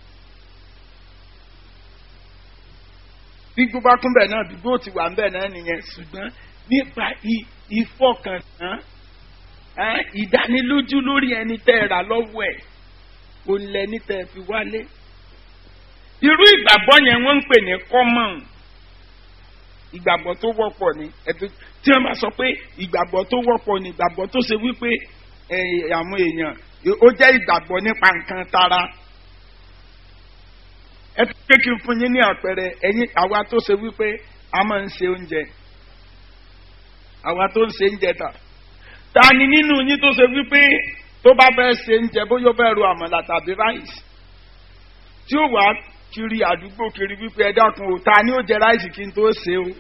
Bí gbogbo akúnbẹ̀ náà bí gbó ti wà ń bẹ̀ náà nìyẹn ṣùgbọ́n nípa ìfọkàntán ìdánilójú lórí ẹni tẹ́ ẹ rà lọ́wọ́ ẹ̀ kò lẹ́ni tẹ́ ẹ fi wálé. irú ìgbàgbọ́ yẹn wọ́n ń pè ní common ìgbàgbọ́ tó wọ́pọ̀ ni tí wọ́n bá sọ pé ìgbàgbọ́ tó wọ́pọ̀ ni ìgbàgbọ́ tó ṣe wípé àwọn èèyàn ó jẹ́ ìgbàgbọ́ nípa nǹkan tara. ẹ fi pé kí n fún yín ní àpẹẹrẹ ẹ̀yin àwa tó ṣe wípé a máa ń ṣe oúnjẹ àwa tó ń ṣe oúnjẹ tà ta ni nínú yín tó ṣe wípé tó bá fẹ́ ṣe oúnjẹ bóyá ó fẹ́ ro àmàlà tàbí ráìsì tí ó wàá kiri àdúgbò kiri wípé ẹ dákun o ta ni ó jẹ ráìsì kí n tó ṣe o.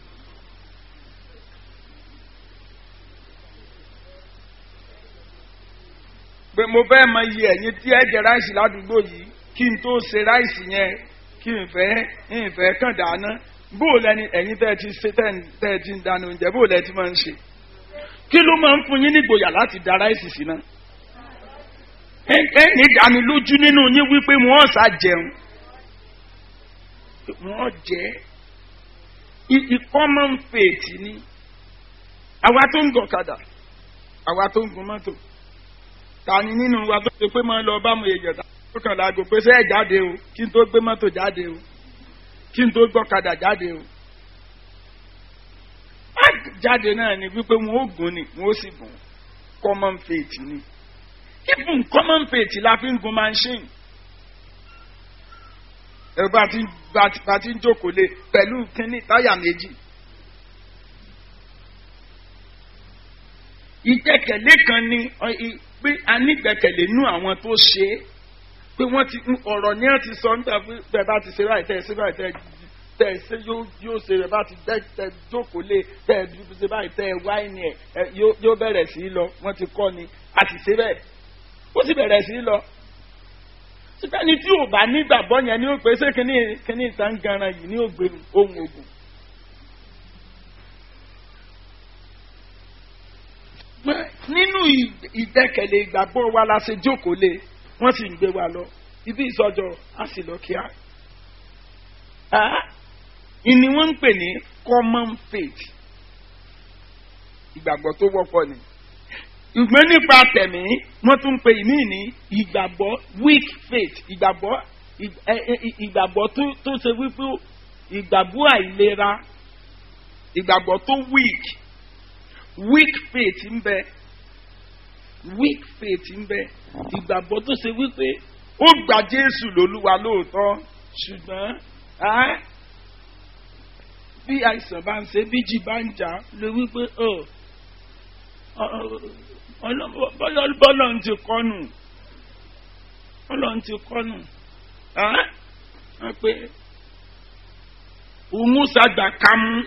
pé mo fẹ́ mọ iye ẹ̀yin tí ẹ jẹ ráìsì ládùúgbò yìí kí n tó ṣe ráìsì yẹn kí n fẹ́ n fẹ́ kàn dáná bó o lẹni ẹ̀yin tẹ́ ẹ ti ṣe tẹ́ ẹ ti ń dáná oúnjẹ bó o lẹ ti máa ń ṣe kí ló máa ń fún yín nígboyà láti da ráìsì sí náà ẹ ní ìdánilójú nínú yín wípé wọ́n ṣá jẹun wọ́n jẹ́ common faith ni àwa tó ń gọ̀kadà àwa tó ń gun mọ́tò ta ni nínú wa tó ṣe pé máa lọ bá mu èèyàn tó kàn láago pé sẹ́ẹ̀ jáde o kí n tó gbé mọ́tò jáde o kí n tó gbọ́kadà jáde o jáde náà ni wípé wọn ó gùn ni wọn ó sì gùn common faith ni even common faith la fi ń gun machine ẹ bá ti bá ti bá ti ń jókòó lé pẹ̀lú kínní táyà méjì. ìgbẹ́kẹ̀lé kan ni ọ- i- pé a nígbẹ́kẹ̀lé nú àwọn tó ṣe é pé wọ́n ti ọ̀rọ̀ ní ẹ̀ ti sọ nígbà pé bẹ́ẹ̀ bá ti ṣe báyìí tẹ́ ẹ ṣe báyìí tẹ́ ẹ tẹ́ ẹ ṣe yóò yóò ṣe rẹ̀ bá ti tẹ́ tẹ́ jókòó lé tẹ́ ẹ dúró ṣe báyìí tẹ́ ẹ wáìnì ẹ̀ ẹ yóò yóò bẹ̀rẹ̀ sí í lọ wọ́n ti kọ́ ni a ti ṣe bẹ́ẹ̀ ó sì bẹ̀rẹ̀ sí í lọ. sítáni tí ò bá nígbàgbọ́ yẹn ni ó pè é ṣé kíní kíní ìtàn ganan yìí ní ògbé ohun ògùn. Pé nínú ì- ìgbẹ́kẹ̀lé ìgbàgbọ́ wa la ṣe jókòó lé wọ́n sì ń gbé wa lọ ibi ìsọjọ́ a sì lọ kíá. Ah, ìní wọ́n ń pè ní common faith ìgbàgbọ́ tó wọ́pọ̀ ni. ìgbẹ́ nípa tẹ̀mí wọ́n tún ń pè ìmí ní ìgbàgbọ́ weak faith ìgbàgbọ́ ì- ẹ- ẹ- ìgbàgbọ́ tó tó ṣe wípé ìgbàgbọ́ àìlera ìgbàgbọ́ tó weak weak faith ń bẹ weak faith ń bẹ ìgbàgbọ́ tó ṣe wípé ó gba Jésù lólúwa lóòótọ́ ṣùgbọ́n á bí àìsàn bá ń ṣe bíjì bá ń jà lè wípé ọ bọ́lọ̀ ń ti kọ́nù bọ́lọ̀ ń ti kọ́nù á pé òun ṣàgbà kámú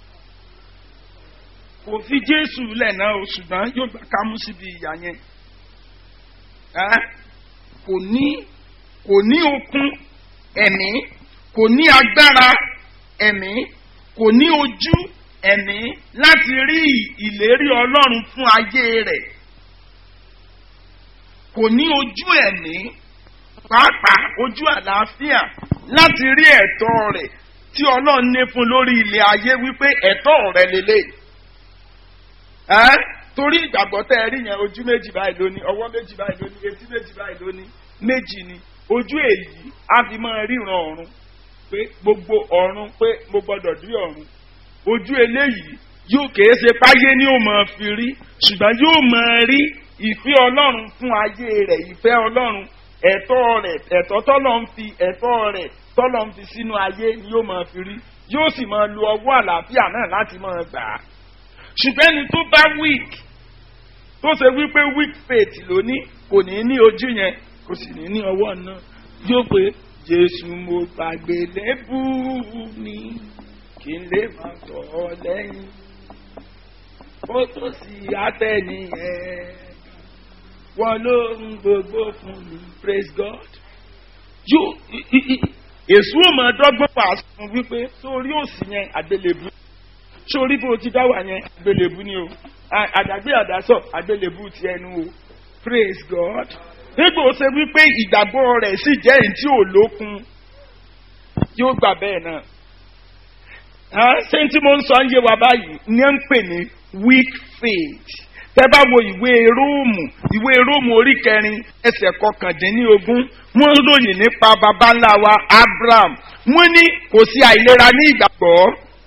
kò fi Jésù lẹ̀ náà o ṣùgbọ́n yóò gbà kámú síbi ìyá yẹn Ẹ́, kò ní kò ní okun ẹ̀mí kò ní agbára ẹ̀mí kò ní ojú ẹ̀mí láti rí ìlérí Ọlọ́run fún ayé rẹ̀ kò ní ojú ẹ̀mí pàápàá ojú àlàáfíà láti rí ẹ̀tọ́ rẹ̀ tí Ọlọ́run ní fún lórí ilẹ̀ ayé wípé ẹ̀tọ́ rẹ̀ lélẹ̀ ẹ́ torí ìgbàgbọ́ tẹ́ ẹ rí yẹn ojú méjì báyìí lóní ọwọ́ méjì báyìí lóní etí méjì báyìí lóní méjì ni ojú èyí á fi máa ríran ọ̀run pé gbogbo ọ̀run pé mo gbọ́dọ̀ rí ọ̀run ojú eléyìí yóò kèé ṣe páyé ni ó máa fi rí ṣùgbọ́n yóò máa rí ìfẹ́ ọlọ́run fún ayé rẹ̀ ìfẹ́ ọlọ́run ẹ̀tọ́ rẹ̀ ẹ̀tọ́ tọ́lọ́ ń fi ẹ̀tọ́ rẹ̀ tọ́lọ́ ń fi sínú ayé ni yóò máa fi rí yóò sì máa lo ọwọ́ àlàáfíà náà láti máa gbà á ṣùgbọ́n ẹni tó bá weak tó ṣe wípé weak faith lóní kò ní ní ojú yẹn kò sì ní ní ọwọ́ náà yóò pé Jésù mo gbàgbé lẹ́bù mi kí n lè máa tọ̀ ọ́ lẹ́yìn ó tó sì àtẹ̀yìn ẹ̀ wọ́n ló ń gbogbo fún mi praise God yóò èso ò máa dọ́gbọ́n pàṣẹ fún wípé sórí òsì yẹn àgbélébùú sórí bó ti dá wà yẹn àgbélébù ni o àdàgbé àdásọ àgbélébù ti ẹnu o praise God nígbà ó ṣe wípé ìgbàgbọ́ rẹ̀ sì jẹ́ èyí tí ò lókun yóò gbà bẹ́ẹ̀ náà ṣé tí mo ń sọ ń yé wa báyìí ní à ń pè ní weak faith tẹ́ bá wo ìwé róòmù ìwé róòmù orí kẹrin ẹsẹ̀ kọkàndínlógún wọ́n ròyìn nípa baba ńlá wa Abraham wọ́n ní kò sí àìlera ní ìgbàgbọ́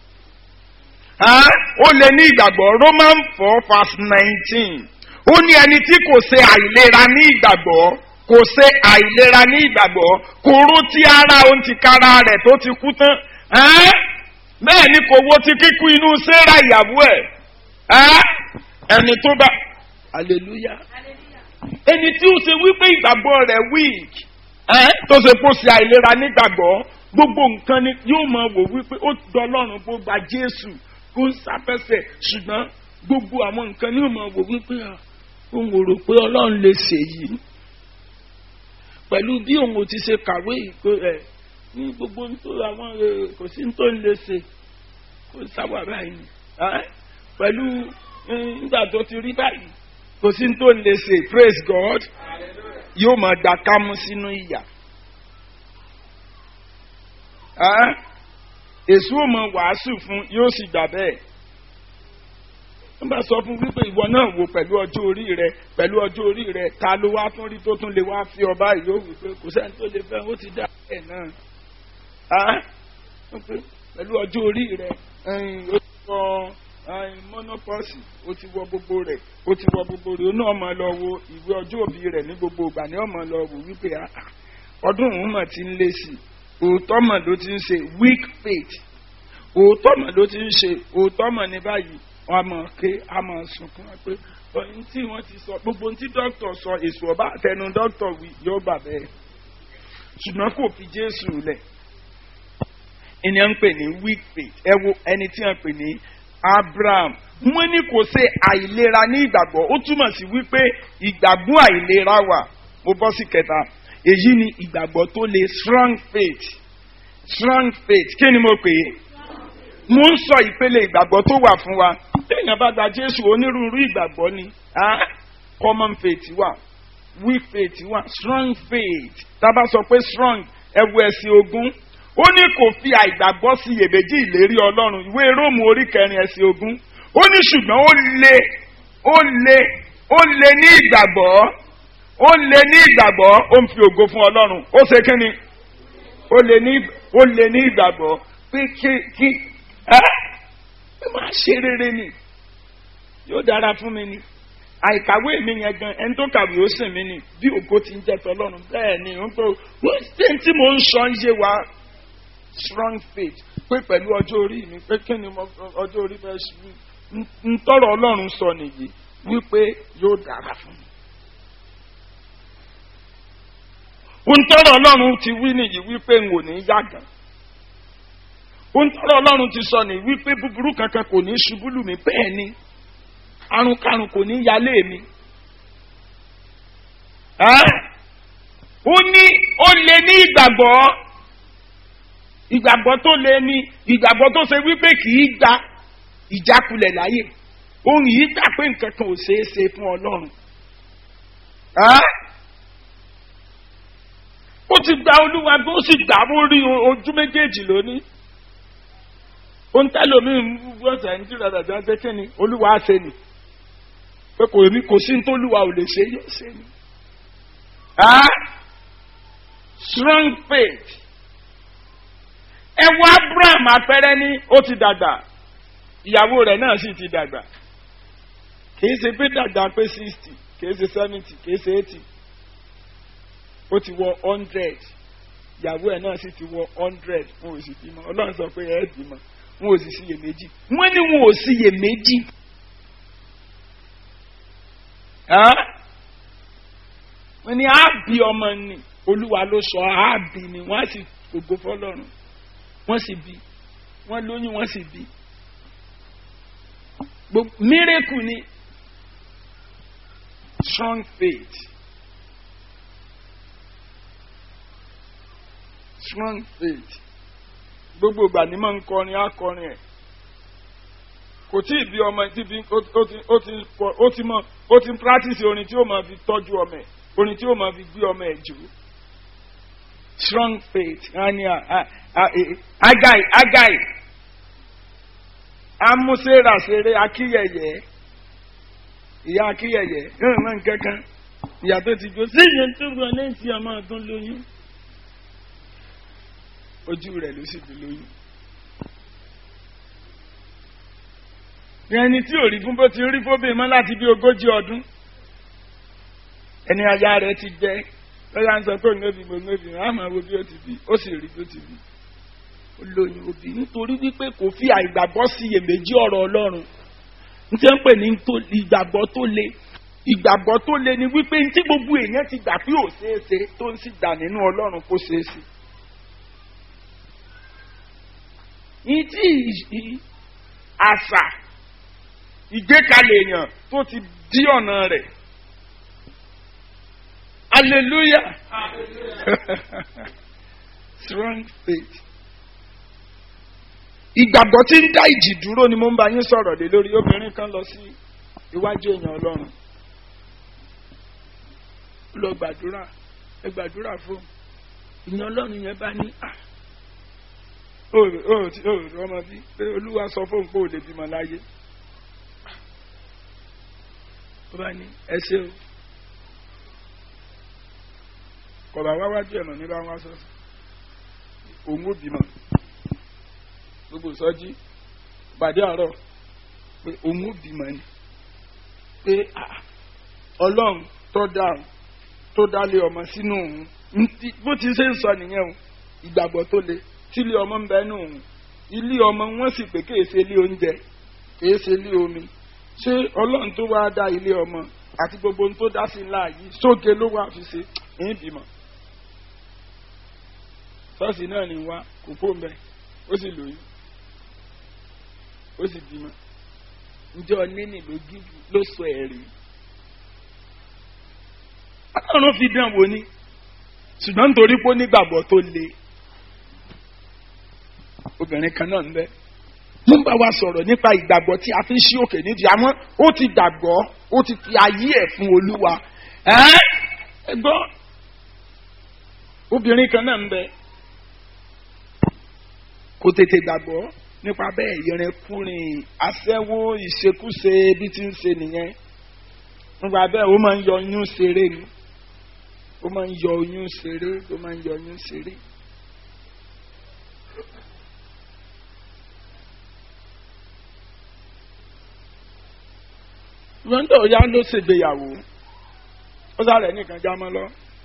ó lè ní ìgbàgbọ́ Roman four verse nineteen ó ní ẹni tí kò ṣe àìlera ní ìgbàgbọ́ kò ṣe àìlera ní ìgbàgbọ́ kò ró tí ara òun ti kára rẹ̀ tó ti kú tán bẹ́ẹ̀ ni kò wo ti kíkú inú Sárà ìyàwó ẹ̀ ẹni tó bá hallelujah ẹni tí ó ṣe wípé ìgbàgbọ́ rẹ̀ weak tó ṣe kó ṣe àìlera nígbàgbọ́ gbogbo nǹkan ni yóò máa wò wípé ó dọlọ́run bó gba Jésù kó ń sáfẹ́sẹ̀ ṣùgbọ́n gbogbo àwọn nǹkan ni yóò máa wò wípé òun ò rò pé Ọlọ́run lè ṣe yìí pẹ̀lú bí òun ò ti ṣe kàwé ìkó ẹ̀ ní gbogbo nítorí àwọn kò sí tó ń lè ṣe kó sáwà báyìí pẹ̀lú nígbà tó ti rí báyìí kò sí tó ń lè ṣe praise God yóò máa gbà kámú sínú ìyà èso ò mọ wàásù fún yóò sì gbà bẹ́ẹ̀ wọ́n bá sọ fún wípé ìwọ náà wò pẹ̀lú ọjọ́ orí rẹ pẹ̀lú ọjọ́ orí rẹ ta ló wá tún rí tó tún lè wá fi ọba yìí ó wípé kò sẹ́ni tó lè fẹ́ ó ti dá ẹ̀ náà pẹ̀lú ọjọ́ orí rẹ ó ti wọ mọ́nọ́pọ́sì ó ti wọ gbogbo rẹ̀ ó ti wọ gbogbo rẹ̀ ó náà máa lọ wo ìwé ọjọ́ òbí rẹ̀ ní gbogbo ìgbà ní ọmọ lọ wò wípé ọdún òun mà ti ń lé sí òótọ́ mọ̀ ló ti ń ṣe weak faith òótọ́ mọ̀ ló ti ń ṣe òótọ́ mọ̀ ní báyìí wọ́n á mọ̀ ké á mọ̀ sunkún pé ohun tí wọ́n ti sọ gbogbo ohun tí dókítà sọ èso ọba àtẹnu dókítà wí yóò bà bẹ́ẹ̀ ṣùgbọ́n kò fi Jésù lẹ̀ ẹni à ń pè ní weak faith ẹ wo ẹni tí à ń pè ní Abraham wọ́n ní kò ṣe àìlera ní ìgbàgbọ́ ó túmọ̀ sí wípé ìgbàgbọ́ àìlera wà mo bọ́ sí kẹta èyí ni ìgbàgbọ́ tó le strong faith strong faith kí ni mo pè é mo ń sọ ìpele ìgbàgbọ́ tó wà fún wa téèyàn bá gba Jésù onírúurú ìgbàgbọ́ ni ah, common faith wà weak faith wà strong faith tá a bá sọ pé strong ẹwu ẹ̀sìn ogún ó ní kò fi àìgbàgbọ́ sí iyèméjì ìlérí Ọlọ́run ìwé Róòmù orí kẹrin ẹ̀sìn ogún ó ní ṣùgbọ́n ó le ó le ó le ní ìgbàgbọ́ ó le ní ìgbàgbọ́ ó ń fi ògo fún Ọlọ́run ó ṣe kí ni ó le ní ó le ní ìgbàgbọ́ pé kí kí ẹ ẹ máa ṣe rere ni yóò dára fún mi ni àìkàwé mi yẹn gan ẹni tó kàwé ó sìn mí ni bí ògo ti ń jẹ tọlọ́run bẹ́ẹ̀ ni ó ń tó wọ́n ṣe tí mò ń sọ ń yé wa strong faith pé pẹ̀lú ọjọ́ orí mi pé kí ni ọjọ́ orí fẹ́ ṣe ń tọrọ ọlọ́run sọ nìyí wípé yóò dára fún mi. ń tọrọ ọlọ́run ti wí nìyí wípé n ò ní yàgàn ń tọrọ ọlọ́run ti sọ nìyí wípé búburú kankan kò ní ṣubú lù mí bẹ́ẹ̀ ni àrùnkárùn kò ní yálé mi. ó ní ó lè ní ìgbàgbọ́ ìgbàgbọ́ tó lè ní ìgbàgbọ́ tó ṣe wípé kì í gba ìjákulẹ̀ láyè òun yìí gbà pé nǹkan kan ò ṣeé ṣe fún ọlọ́run. ó ti gba olúwa bí ó sì gbà ó rí ojú méjèèjì lónìí. ó ń tẹ́lẹ̀ omi ìwọ́sẹ̀ ń jìnnà dàda ṣe kí ni olúwa á ṣe ni pé kò ní kò sí ní tó olúwa ò lè ṣe yóò ṣe ni. strong faith ẹ wá Abraham apẹrẹ ní ó ti dàgbà ìyàwó rẹ̀ náà sì ti dàgbà kì í ṣe pé dàgbà pé sixty kì í ṣe seventy kì í ṣe eighty ó ti wọ hundred ìyàwó ẹ̀ náà sì ti wọ hundred wọn ò sì bímọ Ọlọ́run sọ pé ẹ bímọ wọn ò sì síyèméjì wọ́n ní wọn ò síyèméjì wọ́n ní àbí ọmọ ni Olúwa ló sọ àbí ni wọ́n á sì gbogbo fọ́lọ́run wọ́n sì bí wọ́n lóyún wọ́n sì bí miracle ni strong faith strong faith gbogbo ìgbà ni mo ń kọrin akọrin ẹ̀ kò tí ì bí ọmọ tí bí ó ti mọ ó ti ń practice orin tí ó máa fi tọ́jú ọmọ ẹ̀ orin tí ó máa fi gbé ọmọ ẹ̀ jù strong faith ani agai agai amúsèrà ṣeré akíyẹyẹ ìyá akíyẹyẹ yóò mọ nǹkankan ìyá tó ti gbó síyẹn tó gbọ́ ní ti ọmọ ọdún lóyún ojú rẹ̀ ló sì fi lóyún. ẹni tí ò rí fún bó ti rí fóbìn mọ́ láti bí ogójì ọdún ẹni aya rẹ̀ ti jẹ́ lọ́yà ń sọ pé òun òbí mo òbí wọn á máa wo bí ó ti bí ó sì rí bí ó ti bí ó lóyún òbí nítorí wípé kò fi àìgbàgbọ́ sí iyèméjì ọ̀rọ̀ Ọlọ́run n tí wọ́n pè ní ìgbàgbọ́ tó le ìgbàgbọ́ tó le ni wípé tí gbogbo èèyàn ti gbà pé ò ṣeé ṣe tó ń sì gbà nínú Ọlọ́run kó ṣeé ṣe. ìtì àṣà ìgbékalẹ̀ èèyàn tó ti dí ọ̀nà rẹ̀ hallelujah strong faith ìgbàgbọ́ tí ń dá ìjì dúró ni mo ń bá yín sọ̀rọ̀ lé lórí obìnrin kan lọ sí iwájú èèyàn ọlọ́run ó lọ gbàdúrà ẹ gbàdúrà fún ìyẹn ọlọ́run yẹn bá ní à ó ó ó ọmọ bí pé olúwa sọ fóun pé ò lè bímọ láyé ó bá ní ẹ ṣe o kọ̀bà wá wájú ẹ̀mọ̀ ní bá wá sọ́sọ́ òun ó bímọ gbogbo sọ́jí pàdé àárọ̀ pé òun ó bímọ ni pé ọlọ́run tó dá tó dálé ọmọ sínú òun bó ti ṣe ń sọ nìyẹn o ìgbàgbọ́ tó le tí ilé ọmọ ń bẹ nù òun ilé ọmọ wọn sì pé kèé ṣe ilé oúnjẹ kèé ṣe ilé omi ṣé ọlọ́run tó wá dá ilé ọmọ àti gbogbo ohun tó dá sí ńlá yìí sóge ló wá fi ṣe ń bímọ ṣọ́ọ̀ṣì náà ní wá kò kó mbẹ ó sì lóyún ó sì bímọ ǹjẹ́ ọ̀nẹ́nì ló gígùn ló sọ ẹ̀rí ọlọ́run fi dán wò ni ṣùgbọ́n nítorí pé ó nígbàgbọ́ tó le obìnrin kan náà ń bẹ ló ń bá wa sọ̀rọ̀ nípa ìgbàgbọ́ tí a fi ń ṣí òkè nídìí àwọn ó ti gbàgbọ́ ó ti fi ayé ẹ̀ fún olúwa ẹ gbọ́ obìnrin kan náà ń bẹ kò tètè gbàgbọ́ nípa bẹ́ẹ̀ ìrìnkúrìn aṣẹ́wó ìṣekúṣe bí ti ń ṣe nìyẹn nípa bẹ́ẹ̀ ó máa ń yọ oyún ṣeré ni ó máa ń yọ oyún ṣeré ó máa ń yọ oyún ṣeré. lọ́ńdọ̀ ya ló ṣègbéyàwó ó sáré nìkan já mọ́ lọ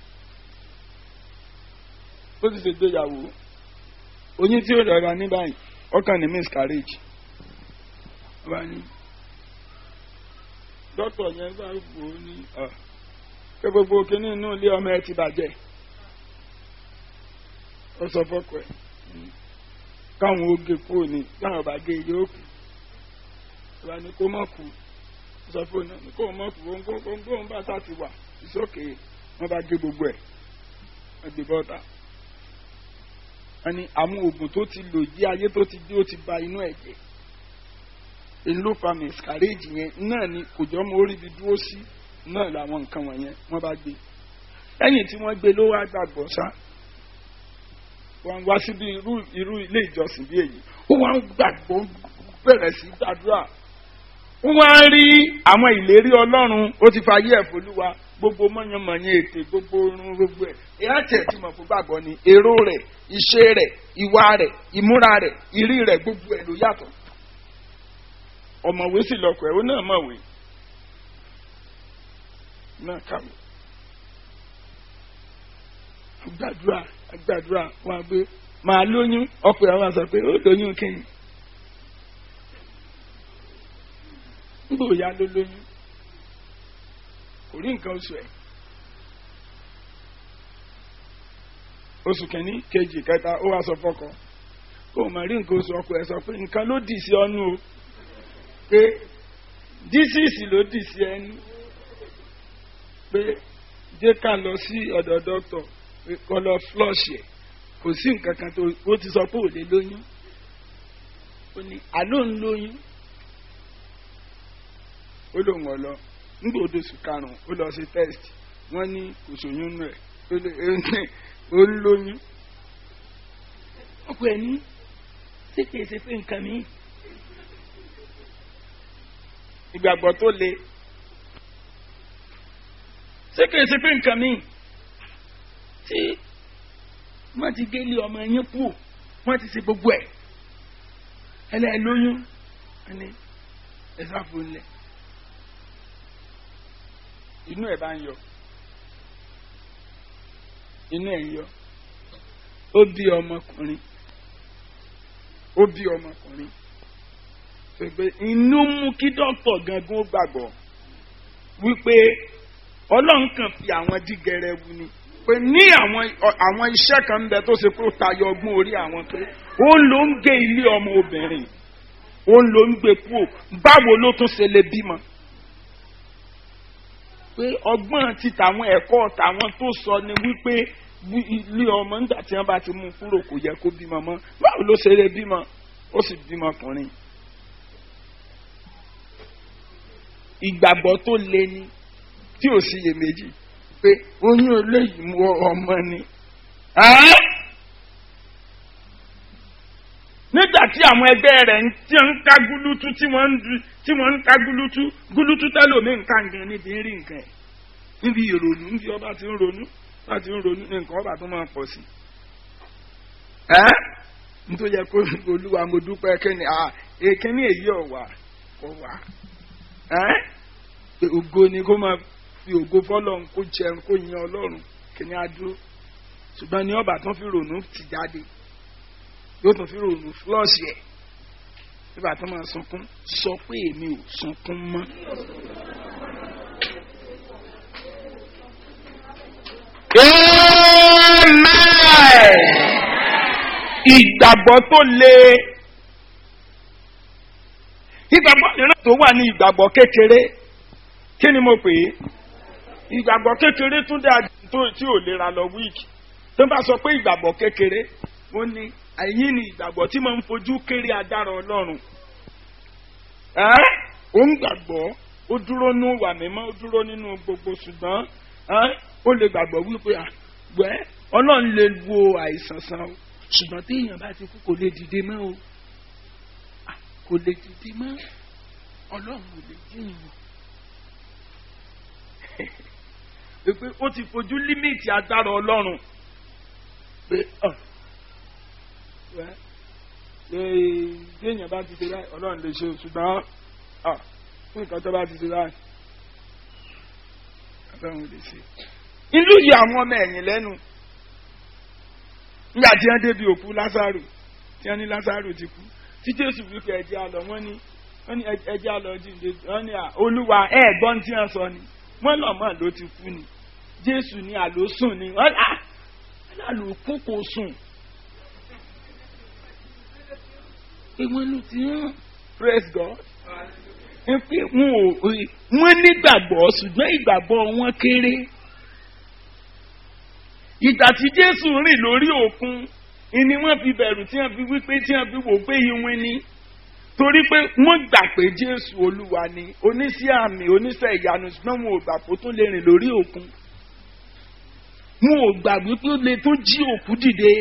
ó sì ṣègbéyàwó oyún tí ó rọra ní báyìí ọkàn ní miscarriage wà ní dókítà yẹn bá wò ó ní pé gbogbo kínní inú ilé ọmọ ẹ ti bàjẹ́ ó sọ fọ́kọ ẹ̀ káwọn ó gé kúrò ní káwọn bá gé yóò kù wà ní kó má kú sọ fún un kó o mọ̀ kú gbóngbóng bá sá ti wà ìsókè wọ́n bá gé gbogbo ẹ̀ wọ́n gbé bọ́ta wọ́n ní àwọn oògùn tó ti lò yí ayé tó ti dé ó ti ba inú ẹ̀ jẹ́ èyí ló fa miscarriage yẹn náà ni kò jọ mọ orí ibi dúró sí náà làwọn nǹkan wọ̀nyẹn wọ́n bá gbé lẹ́yìn tí wọ́n gbé ló wá gbàgbọ́ sá wọ́n wá síbi irú irú ilé ìjọsìn bí èyí ó wá ń gbàgbọ́ bẹ̀rẹ̀ sí gbàdúrà wọ́n á rí àwọn ìlérí ọlọ́run ó ti fa ayé ẹ̀ folúwa gbogbo mọ̀nyánmọ̀nyán ètè gbogbo orun gbogbo ẹ̀ ìyá tẹ̀ tí mo fún gbàgbọ́ ni èrò rẹ̀ iṣẹ́ rẹ̀ ìwà rẹ̀ ìmúra rẹ̀ ìrí rẹ̀ gbogbo ẹ̀ ló yàtọ̀ ọ̀mọ̀wé sì lọ́kọ̀ ẹ̀ ó náà mọ̀wé náà kàwé gbàdúrà gbàdúrà wọn àgbé màá lóyún ọkọ ẹ̀ wọn sọ pé ó lóyún kí ni nígbà òya ló lóyún kò rí nǹkan oṣù ẹ̀ oṣù kìíní kejì kẹta ó wá sọ fọkọ kó o máa rí nǹkan oṣù ọkọ ẹ̀ sọ pé nǹkan ló dì sí ọnù o pé dísìsì ló dì sí ẹnu pé jẹ́ ká lọ sí ọ̀dọ̀ dọ́kítọ̀ pé kó lọ flush ẹ̀ kò sí nǹkan kan tó ó ti sọ pé ò lè lóyún ó ní àló ń lóyún ó lóun ọ̀lọ́ nígbà odò oṣù karùn-ún ó lọ sí test wọ́n ní kò sóyún nù ẹ̀ ó ń lóyún. ọkọ ẹ̀ ní ṣé kìí ṣe pé nǹkan mi. ìgbàgbọ́ tó le ṣé kìí ṣe pé nǹkan mi tí wọ́n ti gélé ọmọ yín kú wọ́n ti ṣe gbogbo ẹ̀ ẹlẹ́ lóyún ẹni ẹ sáfù ńlẹ̀ inú ẹ̀ bá ń yọ inú ẹ̀ ń yọ ó bí ọmọkùnrin ó bí ọmọkùnrin pé inú mú kí dókítà gangan ó gbàgbọ́ wípé ọlọ́run kan fi àwọn dígẹrẹ wu ni pé ní àwọn àwọn iṣẹ́ kan ń bẹ tó ṣe pé ó tayọ ọgbọ́n orí àwọn pé ó ló ń gé ilé ọmọ obìnrin ó ló ń gbé kúò báwo ló tún ṣe lè bímọ pé ọgbọ́n ti tàwọn ẹ̀kọ́ tàwọn tó sọ ni wípé ilé ọmọ nígbà tí wọ́n bá ti mú kúrò kò yẹ kó bímọ mọ́ báwo ló ṣe lè bímọ ó sì bímọ ọkùnrin. ìgbàgbọ́ tó le ni tí ò sí iyèméjì pé oyún eléyìí mú ọmọ ni. nígbà tí àwọn ẹgbẹ́ rẹ̀ ti ń ká gúlútú tí wọ́n ń ká gúlútú gúlútú tẹ́lómi nǹkan gan níbi ń rí nǹkan ẹ̀ níbi ìrònú níbi ọba ti ń ronú ọba ti ń ronú ní nǹkan ọba tó máa pọ̀ sí. ẹ́ nítorí yẹ kó olúwa mo dúpẹ́ kíni èkíní èyí ọ̀wà ọ̀wà ẹ́ ògo ni kó máa fi ògo fọlọ́run kó jẹun kó yan ọlọ́run kíní adúró ṣùgbọ́n ní ọba tán fi rònú ti jáde yóò tún fi rònú flush ẹ̀ nígbà tó máa sunkún sọ pé èmi ò sunkún mọ́. Amen. Ìgbàgbọ́ tó le. Ìgbàgbọ́ mìíràn tó wà ní ìgbàgbọ́ kékeré. Kí ni mo pè é? Ìgbàgbọ́ kékeré tún dáa tó tí ò lera lọ wíìkì. Tó bá sọ pé ìgbàgbọ́ kékeré, ó ní àyín ni ìgbàgbọ́ tí máa ń fojú kéré adára Ọlọ́run. Ẹ́ ó ń gbàgbọ́, ó dúró nínú wà mímọ́, ó dúró nínú gbogbo ṣùgbọ́n ẹ́ ó lè gbàgbọ́ wípé àgbẹ̀ ọlọ́run lè wo àìsàn san o ṣùgbọ́n tí èèyàn bá ti kú kò lè dìde mọ́ o kò lè dìde mọ́ ọlọ́run ò lè jíyàn o pé ó ti fojú límìtì agbára ọlọ́run pé téèyàn bá ti ṣe báyìí ọlọ́run lè ṣe o ṣùgbọ́n fún nǹkan tó bá ti ṣe báyìí ọlọ́run lè ṣe ìlú yìí àwọn ọmọ ẹ̀yìn lẹ́nu nígbà tí wọ́n débi òkú lásàrò tí wọ́n ní lásàrò ti kú tí jésù wípé ẹ̀jẹ̀ àlọ́ wọ́n ní wọ́n ní ẹ̀jẹ̀ àlọ́ jíǹde wọ́n ní olúwa ẹ̀ gbọ́n tí wọ́n sọ ni wọ́n lọ́ mọ̀ ló ti kú ni jésù ní àló sùn ni wọ́n á àló kú kò sùn pé wọ́n ló ti hàn praise God pé wọ́n nígbàgbọ́ ṣùgbọ́n ìgbàgbọ́ wọn kéré ìgbà tí jésù rìn lórí òkun ni wọ́n fi bẹ̀rù tí wọ́n fi wípé tí wọ́n fi wò pé iwin ni torí pé wọ́n gbà pé jésù olúwa ni oníṣẹ́ àmì oníṣẹ́ ìyanu ṣùgbọ́n wọn ò gbà pé ó tún lè rìn lórí òkun wọn ò gbà wípé ó lè tún jí òkú dìde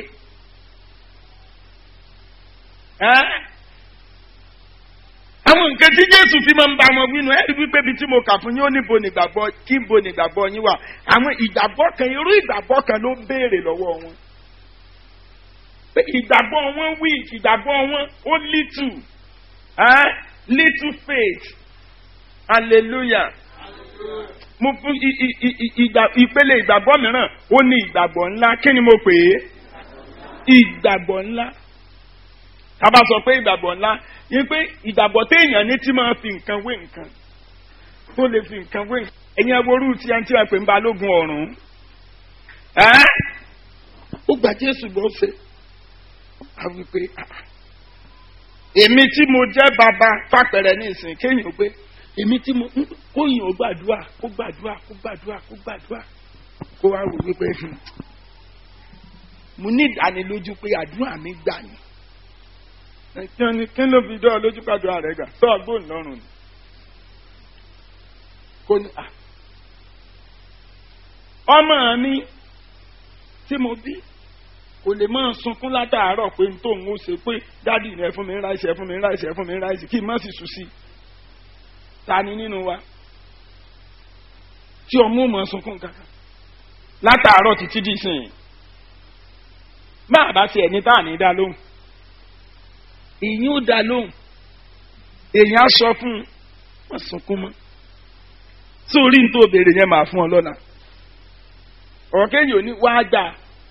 àwọn nǹkan tí jésù fi máa ń bá wọn wínú ẹ rí wípé ibi tí mo kà fún yín ó níbo nígbàgbọ́ kí bo nígbàgbọ́ yín wà àwọn ìgbàgbọ́ kan irú ìgbàgbọ́ kan ló ń béèrè lọ́wọ́ wọn pé ìgbàgbọ́ wọn weak ìgbàgbọ́ wọn ó little eh? little faith hallelujah mo fún ìpele ìgbàgbọ́ mìíràn ó ní ìgbàgbọ́ ńlá kí ni mo pè é ìgbàgbọ́ ńlá tá a bá sọ pé ìgbàgbọ́ ńlá yín pé ìgbàgbọ́ téèyàn ní tí máa fi nǹkan wé nǹkan tó lè fi nǹkan wé nǹkan ẹ̀yin aworú tí a ń tí a pè ń balógun ọ̀run ó gba jésù bó ṣe a wí pé èmi tí mo jẹ́ bàbá fàpẹ̀rẹ̀ ní ìsìn kéèyàn pé èmi tí mo kóyìn ó gbàdúrà kó gbàdúrà kó gbàdúrà kó gbàdúrà kó wá wò wípé mo ní ìdánilójú pé àdúrà mi gbà ní kíni kí ló fi dán lójú pàdúrà rẹ gbà sọ ọgbọ́n lọ́rùn ni kò ní à ọmọ mi tí mo bí kò lè máa sunkún látàárọ̀ pé n tó ń ó ṣe pé dádì rẹ fún mi ráìsì ẹ fún mi ráìsì ẹ fún mi ráìsì kí n má sì sùn sí ta ni nínú wa tí ọmọ mọ̀ sunkún kankan látàárọ̀ títí di sìn máa bá ṣe ẹni tá à ní dá lóhùn èyí ó dá lóhùn èyí á sọ fún un wọ́n sunkún mọ́ sórí ní tó béèrè yẹn máa fún ọ lọ́nà ọ̀kẹ́yìn ò ní wá gbà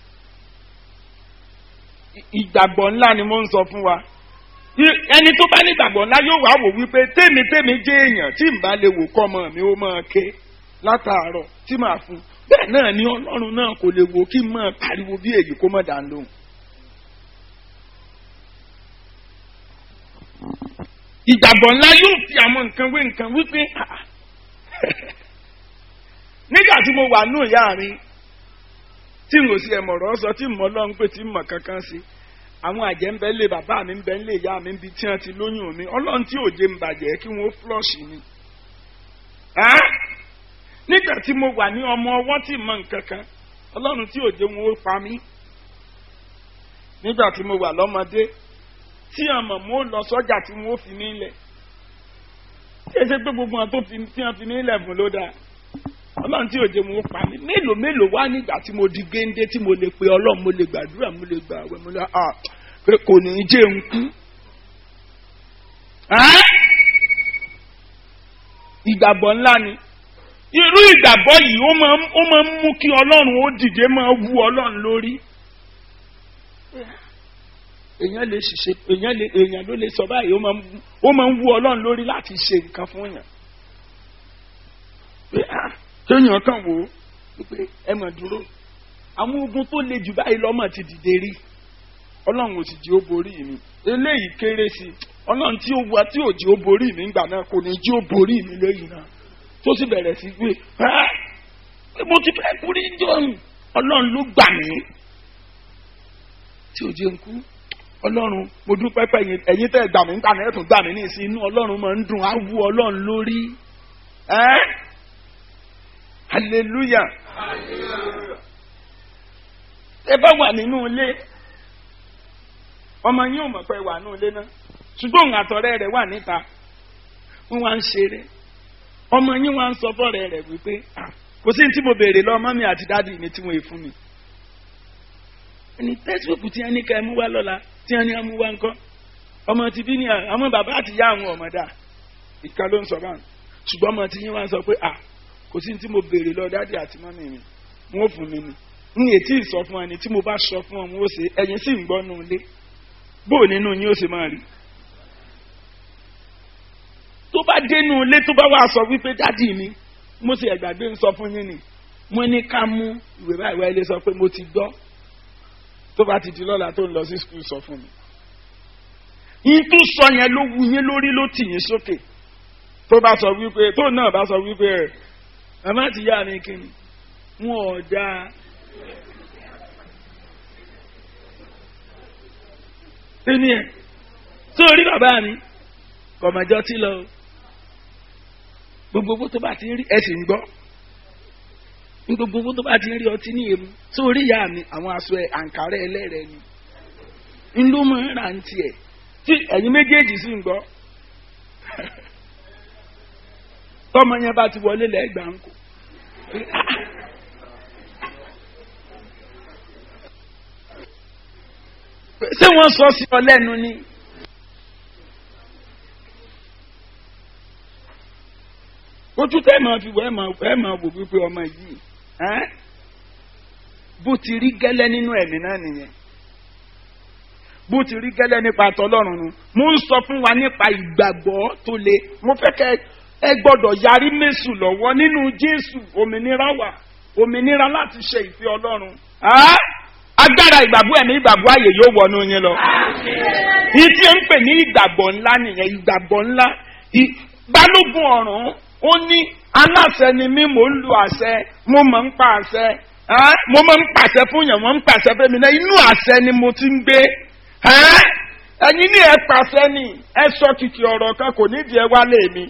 ìgbàgbọ́ ńlá ni mo ń sọ fún wa ẹni tó bá ní ìgbàgbọ́ ńlá yóò wá wò wípé tèmi tèmi jẹ́ èèyàn tí n bá lè wò kọ́ ọmọ mi ó máa ké látàárọ̀ tí màá fún bẹ́ẹ̀ náà ni ọlọ́run náà kò lè wò kí n máa pariwo bí èyí kó má dá lóhùn. ìgbàgbọ́ ńlá yóò fi àwọn nǹkan wé nǹkan wípé nígbà tí mo wà nù ìyá mi tí n ò sí ẹ̀mọ̀rọ̀ sọ tí mo lọ ń pè tí mo kankan sí àwọn àjẹ́ ń bẹ lé bàbá mi ń bẹ lé ìyá mi ń bi tí wọ́n ti lóyún mi ọlọ́run tí òjé ń bàjẹ́ kí wọ́n flush mi. nígbà tí mo wà ní ọmọ ọwọ́ tí mo nǹkan kan ọlọ́run tí òjé wọn ó pa mí. nígbà tí mo wà lọ́mọdé tí àmọ̀ mo lọ sọ́jà tí wọ́n fi mí lẹ̀ kí ẹ ṣe pé gbogbo wọn tó fi tí wọ́n fi mí lẹ̀ fún ló dáa ọlọ́run tí òjò mo pa mí mélòó mélòó wá nígbà tí mo di géńdé tí mo lè pe ọlọ́run mo lè gbàdúrà mo lè gbà àwẹ̀ mo lè à pé kò ní í jẹ́ ń kú. ìgbàgbọ́ ńlá ni irú ìgbàgbọ́ yìí ó máa ń ó máa ń mú kí ọlọ́run ó dìde máa wú ọlọ́run lórí. èèyàn lè ṣiṣẹ́ èèyàn lè èèyàn ló lè sọ báyìí ó máa ń ó máa ń wú ọlọ́run lórí láti ṣe nǹkan fún yàn. pé ah kéèyàn kàn wò ó pé ẹ mà dúró àwọn ogun tó le jù báyìí lọ́mọ ti dìde rí ọlọ́run ò sì jí ó borí mi eléyìí kéré sí i ọlọ́run tí ó wá tí ò jí ó borí mi ńgbà náà kò ní jí ó borí mi lẹ́yìn náà tó sì bẹ̀rẹ̀ sí pé ẹ́ mo ti fẹ́ kú ní jọ̀hún ọlọ́run ló gbà mí tí ò jẹ́ ń kú ọlọ́run mo dúpẹ́ pé ẹ̀yin tẹ́ gbà mí ńgbà náà ẹ̀ tún gbà mí ní ìsìn inú ọlọ́run máa ń dùn á wú ọlọ́run lórí ẹ́ hallelujah ẹ bá wà nínú ilé ọmọ yín ò mọ̀ pé wà nínú ilé náà ṣùgbọ́n òun àtọ̀rẹ́ rẹ̀ wà níta wọ́n wá ń ṣeré ọmọ yín wá ń sọ fọ́rẹ́ rẹ̀ wípé kò sí ní tí mo béèrè lọ mọ́mí àti dádì mi tí wọ́n è fún mi. ẹni tẹ́síbùkù tí wọ́n ní ká ẹ mú wá lọ́la tí wọ́n ní ẹ mú wá ńkọ́ ọmọ ti bí ní àwọn bàbá àti ìyá àwọn ọmọdà ìka ló ń sọ báyìí ṣùgbọ́n ọmọ tí yín wá ń sọ pé kò sí ní tí mo béèrè lọ dádì àti mọ́mí mi wọ́n fún mi ni n yè tí ì sọ fún ẹni tí mo bá sọ fún ọ mo ṣe ẹ̀yin sì ń gbọ́ nù ilé bó nínú yín ó ṣe máa rí tó bá dénú ilé tó bá wà sọ wípé dádì mi mo sì ẹ̀gbàgbé ń sọ fún yín ni mo ní ká mú ìwé báyìí wá ilé sọ pé mo ti gbọ́ tó bá ti di lọ́la tó ń lọ sí skul sọ fún mi. yín tó sọ yẹn ló wu yín lórí ló tì yín sókè tó bá sọ wípé tó náà bá sọ wípé ẹ màmá ti yá mi kí ni wọn ò dáa. Sini ẹ̀ sórí bàbá mi kọ̀mọ̀jọ́ tí lọ gbogbo owó tó bá ti rí ẹ sì ń gbọ́ ní gbogbo owó tó bá ti rí ọtí ní èmu sórí ìyá mi àwọn aṣọ ẹ àǹkárẹ́ ẹlẹ́rẹ̀ ni ń ló mọ̀ ń rà ń tiẹ̀ tí ẹ̀yin méjèèjì sì ń gbọ́ tọmọ yẹn bá ti wọlé lẹ́gbàá ń kó ṣé wọ́n sọ sí ọ lẹ́nu ni. ojú tẹ́ ẹ máa fi wọ ẹ máa ẹ máa wò wípé ọmọ yìí bó ti rí gẹ́lẹ́ nínú ẹ̀mí náà nìyẹn bó ti rí gẹ́lẹ́ nípa tọlọ́run nu mo ń sọ fún wa nípa ìgbàgbọ́ tó le mo fẹ́ kẹ́ ẹ gbọ́dọ̀ yarí mẹ́sù lọ́wọ́ nínú Jésù òmìnira wà òmìnira láti ṣe ìfẹ́ Ọlọ́run agbára ìgbàgbọ́ ẹ̀mí ìgbàgbọ́ ààyè yóò wọnú yín lọ. Yìí tí ó ń pè ní ìgbàgbọ́ ńlá nìyẹn ìgbàgbọ́ ńlá. Balógun ọ̀run ó ní aláṣẹ ni mí mò ń lu àṣẹ mo máa ń pa àṣẹ mo máa ń pàṣẹ fún yàn mo ń pàṣẹ fẹ́mi náà inú àṣẹ ni mo ti ń gbé. Ẹ̀yin ní ẹ pàṣẹ ni ẹ sọ kìkì ọ̀rọ̀ kan kò nídìí ẹ wálé mi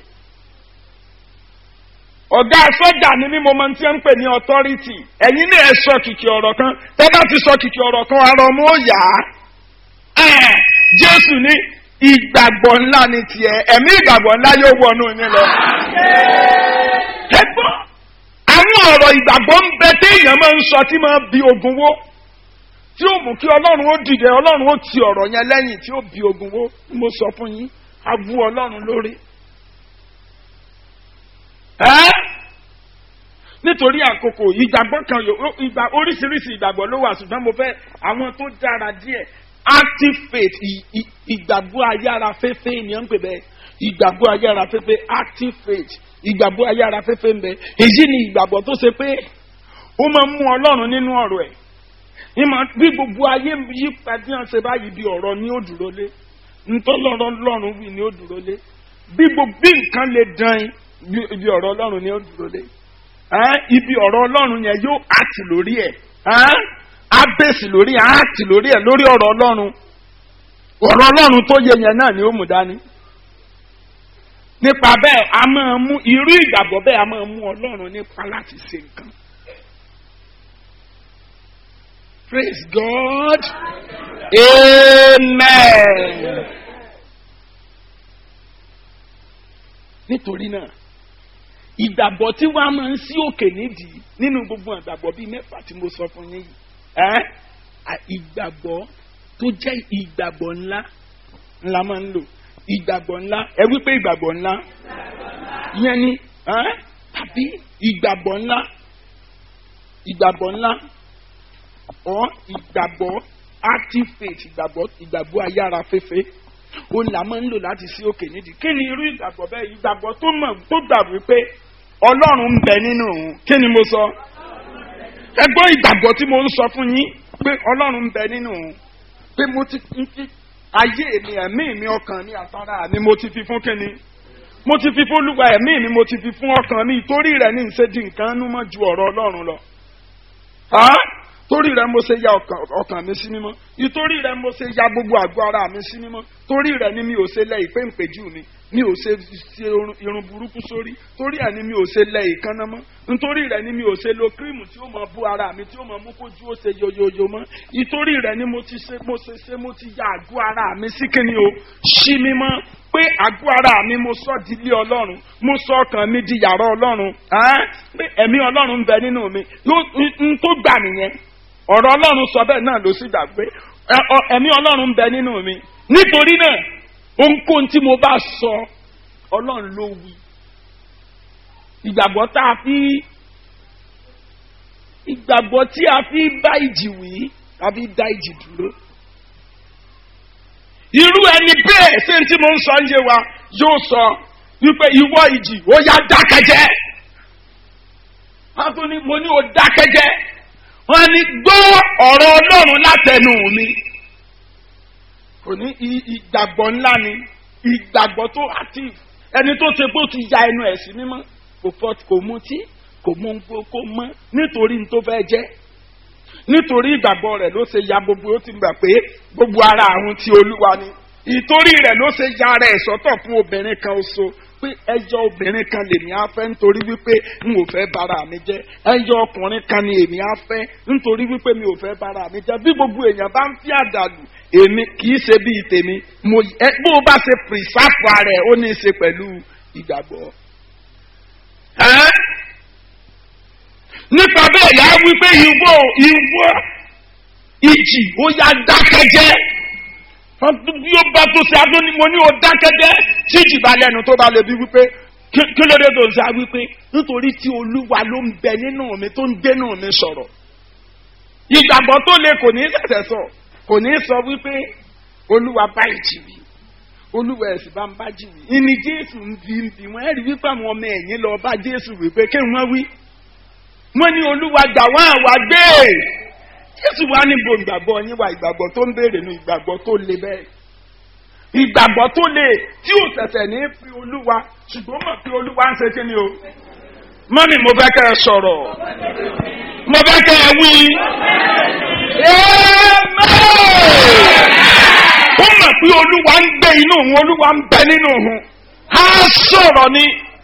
ọ̀gá sọ́jà ni mí mo máa ń tí ń pè ní authority ẹ̀yin ní ẹ̀ sọ kìkì ọ̀rọ̀ kan tẹ́ bá ti sọ kìkì ọ̀rọ̀ kan ara ọmọ ó yá Jésù ní ìgbàgbọ́ ńlá ni tiẹ̀ ẹ̀mí ìgbàgbọ́ ńlá yóò wọnú yín lọ. ẹ gbọ́ àwọn ọ̀rọ̀ ìgbàgbọ́ ń bẹ téèyàn máa ń sọ tí máa bí ogun wó tí ó mú kí Ọlọ́run ó dìde Ọlọ́run ó ti ọ̀rọ̀ yẹn lẹ́yìn tí ó bí ogun wó mo sọ fún yín a bú Ọlọ́run lórí nítorí àkókò ìgbàgbọ́ kan ìgbà oríṣiríṣi ìgbàgbọ́ ló wà ṣùgbọ́n mo fẹ́ àwọn tó dára díẹ̀ active faith ìgbàgbọ́ ayára fẹ́fẹ́ ni wọ́n ń pè bẹ́ẹ̀ ìgbàgbọ́ ayára fẹ́fẹ́ active faith ìgbàgbọ́ ayára fẹ́fẹ́ ń bẹ èyí ni ìgbàgbọ́ tó ṣe pé ó máa ń mú ọlọ́run nínú ọ̀rọ̀ ẹ̀ bí gbogbo ayé yí padì hàn ṣe báyìí bí ọ̀rọ̀ ni ó dúró lé ntọ́lọ́rọ̀ lọ́run wí ni ó dúró lé bí gbogbo bí nǹkan lè dán ibi ọ̀rọ̀ ọlọ́run ni ó dúró lé ibi ọ̀rọ̀ ọlọ́run yẹn yóò àtì lórí ẹ̀ á bèsì lórí ẹ̀ á àtì lórí ẹ̀ lórí ọ̀rọ̀ ọlọ́run ọ̀rọ̀ ọlọ́run tó yẹ yẹn náà ni ó mú dání nípa bẹ́ẹ̀ a máa mú irú ìgbàgbọ́ bẹ́ẹ̀ a máa mú ọlọ́run nípa láti ṣe nǹkan. Praise God. Amen. Nítorí náà ìgbàgbọ́ tí wọ́n á máa ń sí òkè nídìí nínú gbogbo ìgbàgbọ́ bíi mẹ́fà tí mo sọ fún yín yìí ẹ́ ìgbàgbọ́ tó jẹ́ ìgbàgbọ́ ńlá ńlá máa ń lò ìgbàgbọ́ ńlá ẹ wípé ìgbàgbọ́ ńlá yẹn ni tàbí ìgbàgbọ́ ńlá ìgbàgbọ́ ńlá ọ̀ ìgbàgbọ́ active faith ìgbàgbọ́ ìgbàgbọ́ ayára fẹ́fẹ́ ó là máa ń lò láti sí òkè nídìí kí ni irú ìgbàgbọ́ bẹ́ẹ̀ ìgbàgbọ́ tó mọ̀ tó gbà wípé ọlọ́run ń bẹ nínú òun kí ni mo sọ ẹgbọ́n ìgbàgbọ́ tí mo ń sọ fún yín pé ọlọ́run ń bẹ nínú òun pé mo ti ń fi ayé mi ẹ̀mí mi ọkàn mi àtàrà mi mo ti fi fún kíni mo ti fi fún olúwa ẹ̀mí mi mo ti fi fún ọkàn mi ìtorí rẹ̀ ní ìṣe di nǹkan nú mọ́ ju ọ̀rọ̀ ọlọ́run lọ. torí rẹ̀ mo ṣe ya ọkàn mi sí mímọ́ ìtorí rẹ̀ mo ṣe ya gbogbo àgọ́ ara mi sí mímọ́ torí rẹ̀ ni mi ò ṣe lẹ ìpé ìpéjú mi mi ò ṣe ṣe irun burúkú sórí torí ẹ̀ ni mi ò ṣe lẹ ìkànnà mọ́ nítorí rẹ̀ ni mi ò ṣe lo kírímù tí ó mọ bú ara mi tí ó mọ mú kójú ó ṣe yoyoyo mọ́ ìtorí rẹ̀ ni mo ti ṣe mo ṣe ṣe mo ti ya àgọ́ ara mi sí kíni o ṣí mímọ́ pé àgọ́ ara mi mo sọ di ilé ọlọ́run mo sọ ọkàn mi di yàrá ọlọ́run pé ẹ̀mí ọlọ́run ń bẹ nínú mi n tó gbà nìyẹn ọ̀rọ̀ ọlọ́run sọ bẹ́ẹ̀ náà ló sì gbà pé ẹ̀mí ọlọ́run ń bẹ nínú mi nítorí náà ohunkóhun tí mo bá sọ ọlọ́run ló wí ìgbàgbọ́ tá a fi ìgbàgbọ́ tí a fi bá ìjì wí a fi dá ìjì dúró irú ẹni bẹ́ẹ̀ ṣé tí mo ń sọ ń yé wa yóò sọ wípé ìwọ ìjì ó yá dákẹ́jẹ́ wọ́n tún ní mo ní o dákẹ́jẹ́ wọ́n ní gbọ́ ọ̀rọ̀ ọlọ́run látẹnu mi kò ní ìgbàgbọ́ ńlá ni ìgbàgbọ́ tó active ẹni tó ṣe pé ó ti ya ẹnu ẹ̀ sí mímọ́ kò fọ́ kò mutí kò mú kó mọ́ nítorí ní tó fẹ́ jẹ́ nítorí ìgbàgbọ́ rẹ̀ ló ṣe ya gbogbo ó ti gbà pé gbogbo ara àrùn ti olúwa ni ìtorí rẹ̀ ló ṣe ya ara ẹ̀ sọ́tọ̀ fún obìnrin kan oṣù pé ẹjọ́ obìnrin kan lèmi á fẹ́ nítorí wípé n ò fẹ́ bára mi jẹ́ ẹjọ́ ọkùnrin kan ni èmi á fẹ́ nítorí wípé mi ò fẹ́ bára mi jẹ́ bí gbogbo èèyàn bá ń fi àdàlù èmi kì í ṣe bíi tèmi mo ẹ bó o bá ṣe pìrìsáfù ara ẹ ó ní í ṣe pẹ̀lú ìgbàgbọ́. nípa bẹ́ẹ̀ yà á wí pé ìwọ ìwọ ìjì ó yá dákẹ́jẹ́ bí ó bá tó ṣe adóni mo ní o dákẹ́jẹ́ tí ìjì bá lẹ́nu tó bá lè bí wípé kí ló dé tó ń ṣe wípé nítorí tí olúwa ló ń bẹ nínú mi tó ń dénú mi sọ̀rọ̀ ìgbàgbọ́ tó le kò ní ṣẹ̀ṣẹ̀ sọ kò ní sọ wípé olúwa bá ìjì wí olúwa ẹ̀sìn bá ń bá jì wí ìní jésù ń bí ń bí wọ́n ẹ̀rí wípé àwọn ọmọ ẹ̀yìn lọ bá jésù wípé kí wọ́n wí wọ́n ní olúwa gbà wọ́n àwa gbé jésù wá níbo ìgbàgbọ́ yín wá ìgbàgbọ́ tó ń béèrè nu ìgbàgbọ́ tó le bẹ́ẹ̀ ìgbàgbọ́ tó le tí ò tẹ̀tẹ̀ ní fi olúwa ṣùgbọ́n mọ̀ pé olúwa ń ṣe kí ni o mọ́mí mo fẹ́ kẹ́ ẹ sọ̀rọ̀ mo fẹ́ kẹ́ ẹ wí ó mọ̀ pé olúwa ń gbé inú òun olúwa ń bẹ nínú òun á sọ̀rọ̀ ni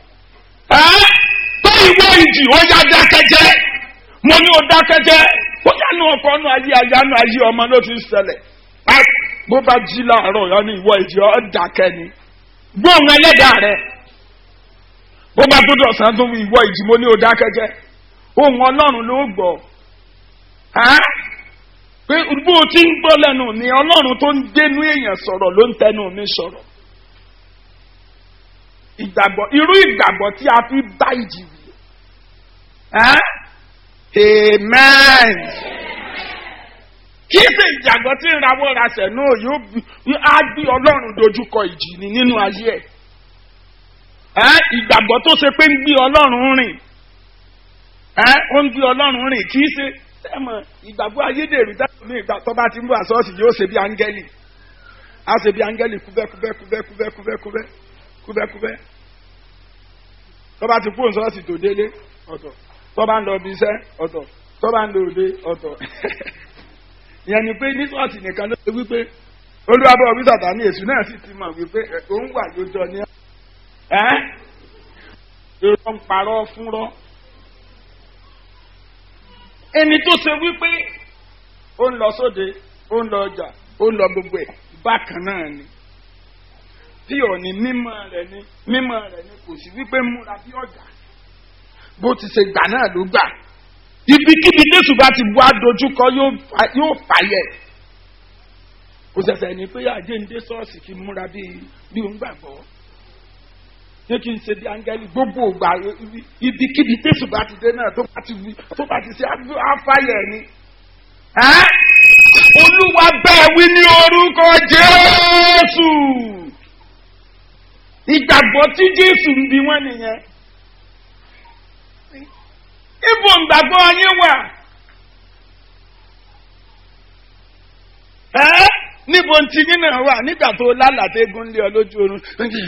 tó ìwé ìjì ó yá dákẹ́jẹ́ mo ní o dákẹ́jẹ́ ó yánu ọkọ nu ayé ayánu ayé ọmọ ló ti ṣẹlẹ̀ bó bá jí láàárọ̀ yọ ní ìwọ ìjì ọ́ dákẹ́ ni gbóhùn ẹlẹ́dàá rẹ bó bá tó dọ̀sán tó wí ìwọ ìjì mo ní o dákẹ́jẹ́ ohun ọlọ́run ló gbọ́ pé bó o ti ń gbọ́ lẹ́nu mi ọlọ́run tó ń dénú èèyàn sọ̀rọ̀ ló ń tẹnu mi sọ̀rọ̀ ìgbàgbọ́ irú ìgbàgbọ́ tí a fi bá ìjì wí amen kì í ṣe ìjàgbọ́ tí ń rawọ́ rasẹ̀ náà yóò á bí ọlọ́run dojúkọ ìjì ni nínú ayé ẹ̀ ìgbàgbọ́ tó ṣe pé ń gbé ọlọ́run rìn ó ń gbé ọlọ́run rìn kì í ṣe sẹ́mọ̀ ìgbàgbọ́ ayédèrú dáhùn ní ìgbà tó bá ti ń bọ̀ àsọ́ọ̀sì yóò ṣe bí áńgẹ́lì á ṣe bí áńgẹ́lì kúbẹ́kúbẹ́ kúbẹ́kúbẹ́ kúbẹ́kúbẹ́ kúbẹ́kúbẹ́ tó bá ti fóun sọ́ọ̀sì tó délé ọ̀tọ̀ tó bá ń lọ bí iṣẹ́ ọ̀tọ̀ tó bá ń lọ òde ọ̀tọ̀ ìyẹn ni pé ní sọ́ọ̀sì nìkan ló ṣe wípé olúwàbọ̀ orí sàtà ní èṣù náà sì ti mọ̀ wípé òun wà lójọ ní ẹ́ èrò ń parọ́ fúnrọ́ ẹni tó ṣe wípé ó ń lọ sóde ó ń lọ ọjà ó ń lọ gbogbo ẹ̀ bákan náà ni tí ò ní mímọ́ rẹ̀ ni mímọ́ rẹ̀ ni kò sí wípé múra bí ọ̀gá bó ti ṣe gbà náà ló gbà ibikíbi jésù bá ti bu adojúkọ yóò fàyẹ kò ṣẹ̀ṣẹ̀ ní pé àjẹ́ǹde ṣọ́ọ̀ṣì fi múra bí bí òun gbàgbọ́ ní kí n ṣe bí áńgẹ́lì gbogbo ògbà ibikíbi tẹ̀sùn bá ti dé náà tó bá ti wí tó bá ti ṣe àfáyẹ̀ ni. olúwa bẹ́ẹ̀ wí ní orúkọ jésù ìgbàgbọ́ tí jésù ń bi wọ́n nìyẹn. ibo ìgbàgbọ́ yín wà. ẹ́ níbo tí yín náà wà nígbà tó lálàtẹ́gùn lé ọ lójú oorun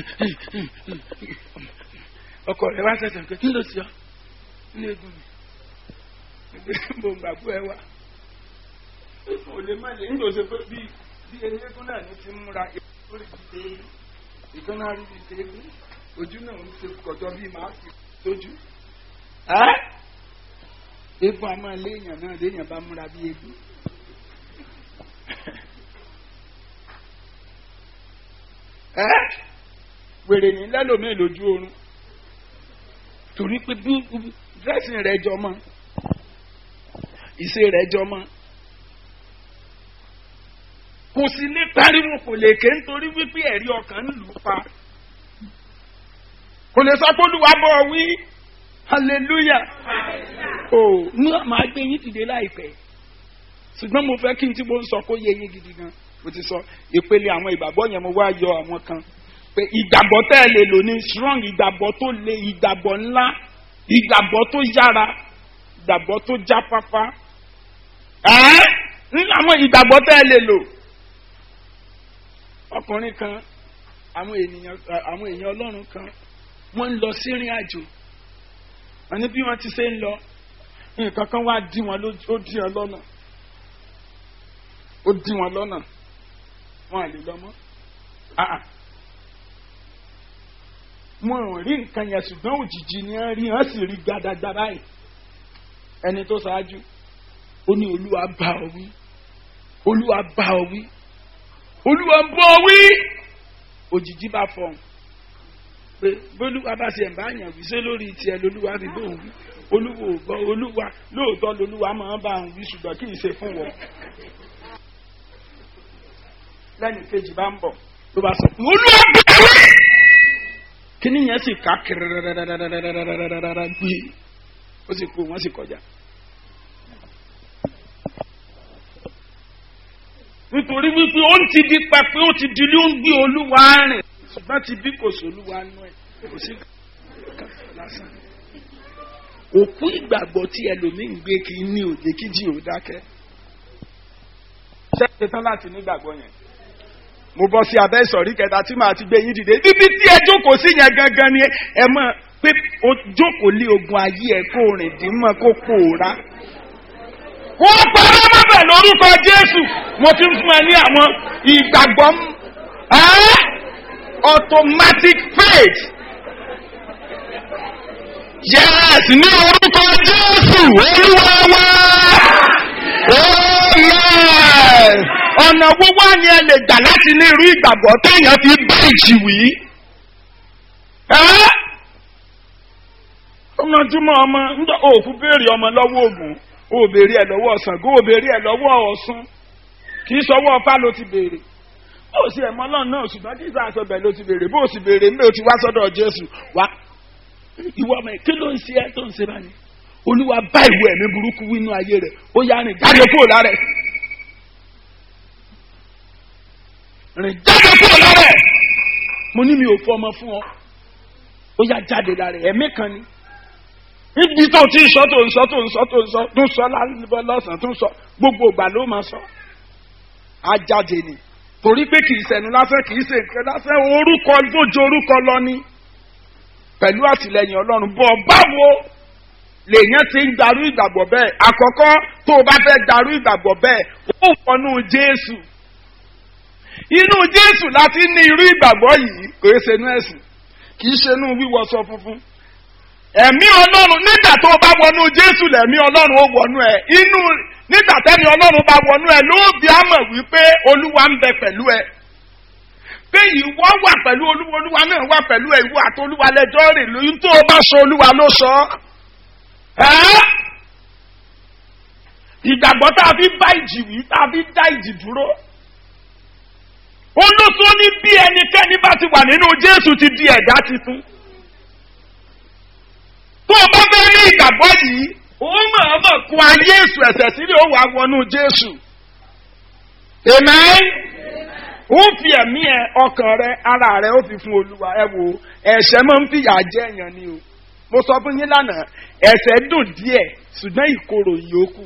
ọkọ rẹ wá sẹsẹ pé kí ló ṣe ọ ní egun mi níbo gbàgbọ́ ẹ wà ò lè má lè ń lò ṣe pé bí bí eléégún náà ní ti múra lórí ti dé ìkan náà rí ti dé ojú náà ń ṣe kọjọ bí màá fi tójú eégún a máa léèyàn náà léèyàn bá múra bí eégún. wèrè ní lẹ́lòmíì lójú oorun torí pé bí dírẹ́sì rẹ̀ jọ mọ́ ìṣe rẹ̀ jọ mọ́ kò sí ní pariwo kò lè ké nítorí wípé ẹ̀rí ọkàn ń lù ú pa kò lè sọ pé olúwa bọ̀ wí hallelujah o ní àmọ́ agbé yín dìde láìpẹ́ ṣùgbọ́n mo fẹ́ kí n tí mo ń sọ kó yé yín gidi gan mo ti sọ ìpele àwọn ìgbàgbọ́ yẹn mo wá yọ àwọn kan pé ìgbàgbọ́ tẹ́ ẹ lè lò ní strong ìgbàgbọ́ tó le ìgbàgbọ́ ńlá ìgbàgbọ́ tó yára ìgbàgbọ́ tó jáfáfá ẹ́ nínú àwọn ìgbàgbọ́ tẹ́ ẹ lè lò ọkùnrin kan àwọn ènìyàn àwọn èèyàn ọlọ́run kan wọ́n ń lọ sí ìrìn àjò wọ́n ní bí wọ́n ti ṣe ń lọ nǹkan kan wá dí wọn ó dí wọn lọ́nà ó dí wọn lọ́nà wọn à lè lọ mọ́ wọn ò rí nǹkan yẹn ṣùgbọ́n òjijì ni wọ́n rí wọ́n sì rí gbadagbada báyìí ẹni tó ṣáájú ó ní olúwa bá ọ wí olúwa bá ọ wí olúwa bá ọ wí òjijì bá fọhùn pé bólúwa bá ṣe ẹ̀mbá yàn wí ṣé lórí tiẹ̀ lolúwa fi bóun wí olúwa ò gbọ́ olúwa lóòótọ́ lolúwa máa ń bá òun wí ṣùgbọ́n kì í ṣe fún wọn lẹ́nu kejì bá ń bọ̀ ló bá sọ olúwa bá ọ wí kíní yẹn sì ká kẹrẹrẹrẹrẹrẹrẹrẹrẹrẹ gbé ó sì kú wọn sì kọjá. nítorí wípé ó ń ti di pẹpẹ ó ti di ilé ó ń gbé olúwa rìn ṣùgbọ́n ti bí kò sólúwa nú ẹ̀ kò sí lásán. òkú ìgbàgbọ́ tí ẹlòmíín gbé kí ní òde kí jí ò dákẹ́. ṣé tán láti nígbàgbọ́ yẹn mo bọ́ sí abẹ́ ìsọ̀rí kẹta tí màá ti gbé yín dìde níbi tí ẹ jókòó sí yẹn gangan ni ẹ mọ̀ pé o jókòó lé ogun ayé ẹ kó rìn dín mọ́ kó pòórá. wọ́n parọ́ mọ́bẹ̀ lórúkọ jésù mo ti ń fún ẹ ní àwọn ìgbàgbọ́ automatic faith. yes ní orúkọ jésù olúwa wá. amen ọ̀nà wo wá ni ẹ lè gbà láti ní irú ìgbàgbọ́ téèyàn fi bá ìjì wí. ọmọdúnmọ́ ọmọ ńdọ́ òfin béèrè ọmọ lọ́wọ́ ògùn ó béèrè ẹ̀ lọ́wọ́ ṣàngó ó béèrè ẹ̀ lọ́wọ́ ọ̀ṣun kì í sọwọ́ ọ̀fà ló ti béèrè ó sì ẹ̀mọ́ náà náà ṣùgbọ́n kí sáà sọ bẹ́ẹ̀ ló ti béèrè bó o sì béèrè mbẹ́ o ti wá sọ́dọ̀ jésù wá ìwọ ọmọ kí ló ń ṣe ẹ́ tó ń ṣe báyìí olúwa bá ìwé ẹ̀mí burúkú wínú ayé rẹ̀ ó yá rìn jáde kúrò lára ẹ̀ rìn jáde kúrò lára ẹ̀ mo ní mi ò fọ ọmọ fún ọ ó yá jáde lára ẹ̀ ẹ̀mí kan ni níbi tó ti sọ tó ń sọ tó ń sọ tó ń sọ tó ń sọ lọ́sàn-án tó ń sọ gbogbo ìgbà ló máa sọ á jáde ni torí pé kì í sẹnu lásán kì í ṣe nǹkan lásán orúkọ tó ju orúkọ lọ ni pẹ̀lú àtìlẹyìn ọlọ́run bọ̀ báwo lèèyàn ti ń darú ìgbàgbọ́ bẹ́ẹ̀ àkọ́kọ́ tó o bá fẹ́ darú ìgbàgbọ́ bẹ́ẹ̀ ó wọnú jésù inú jésù láti ní irú ìgbàgbọ́ yìí kò é ṣe inú ẹ̀sìn kì í ṣe inú wíwọṣọ funfun ẹ̀mí ọlọ́run nígbà tó o bá wọnú jésù lẹ̀mí ọlọ́run ó wọnú ẹ̀ inú nígbà tẹ́mi ọlọ́run bá wọnú ẹ̀ ló bí a mọ̀ wípé olúwa ń bẹ pẹ̀lú ẹ pé ìwọ wà pẹ̀lú olúwa olúwa náà wà pẹ̀lú ẹ ìwọ àti olúwa lẹjọ́ rè lóyún tó o bá sọ olúwa ló sọ ẹ́ ìgbàgbọ́ tá a fi bá ìjì wí tá a fi dá ìjì dúró olóso ní bí ẹnikẹ́ni bá ti wà nínú jésù ti di ẹ̀dá titun o bá fẹ́ ní ìgbàgbọ́ yìí ó máa mọ̀ kó ayé èṣù ẹ̀sẹ̀ sílẹ̀ ó wà wọnú jésù. amen. ó fi ẹ̀mí ẹ ọkàn rẹ ara rẹ ó fi fún olúwa ẹ wo ẹ̀ṣẹ̀ máa ń fìyà jẹ èèyàn ni o mo sọ fún yín lánàá ẹ̀ṣẹ̀ dùn díẹ̀ ṣùgbọ́n ìkorò ìyókù.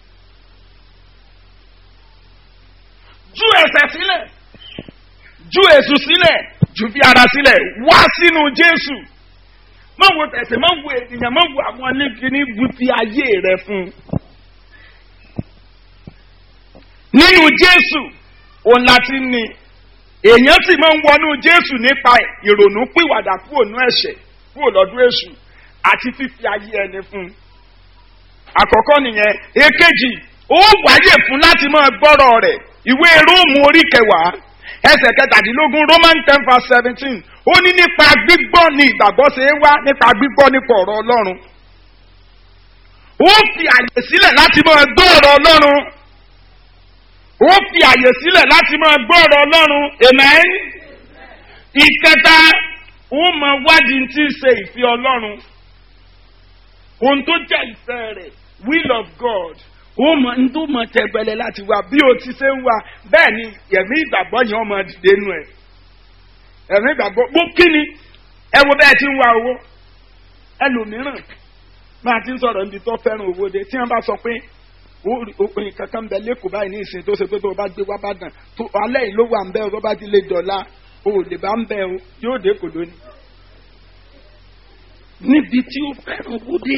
ju ẹ̀ṣẹ̀ sílẹ̀ ju èṣù sílẹ̀ ju fi ara sílẹ̀ wá sínú jésù má wo tẹ̀sẹ̀ má wo ènìyàn má wo àwọn oníkíní bu ti ayé rẹ fún. nínú jésù òun láti ní èèyàn sì máa ń wọnú jésù nípa ìrònú pìwàdà kúrò nú ẹ̀ṣẹ̀ kúrò lọ́dún èṣù àti fífi ayé ẹni fún. àkọ́kọ́ nìyẹn èkejì ó wáyè fún láti máa gbọ́rọ̀ rẹ̀ ìwé róòmù orí kẹwàá ẹsẹ̀ kẹtàdínlógún roman ten verse seventeen ó ní nípa gbígbọ́ ni ìgbàgbọ́ ṣe é wá nípa gbígbọ́ nípa ọ̀rọ̀ ọlọ́run ó fi àyè sílẹ̀ láti máa gbọ́ ọ̀rọ̀ ọlọ́run ó fi àyè sílẹ̀ láti máa gbọ́ ọ̀rọ̀ ọlọ́run amen ìkẹta ó mọ wádìí tí ń ṣe ìfẹ́ ọlọ́run ohun tó jẹ́ ìfẹ́ rẹ̀ will of God ó mọ ní tó mọ tẹgbẹlẹ láti wá bí o ti ṣe ń wá bẹ́ẹ̀ ni ẹ̀mí ìgbàgbọ́ yẹn ọmọ dìde nù ẹ̀ ẹ̀mí ìgbàgbọ́ bó kí ni ẹ wo bẹ́ẹ̀ ti ń wá owó ẹlòmíràn máa ti ń sọ̀rọ̀ níbi tó fẹ́ràn owó de tí wọ́n bá sọ pé òpin kankan bẹ lẹ́kọ̀ọ́ báyìí ní ìsìn tó ṣe pé tó o bá gbé wá bá dàn tó alẹ́ yìí ló wà ń bẹ́ o tó bá ti lè dọ̀la o ò lè bá ń bẹ́ o yóò dé kò lónìí. níbi tí ó fẹ́ràn owó dé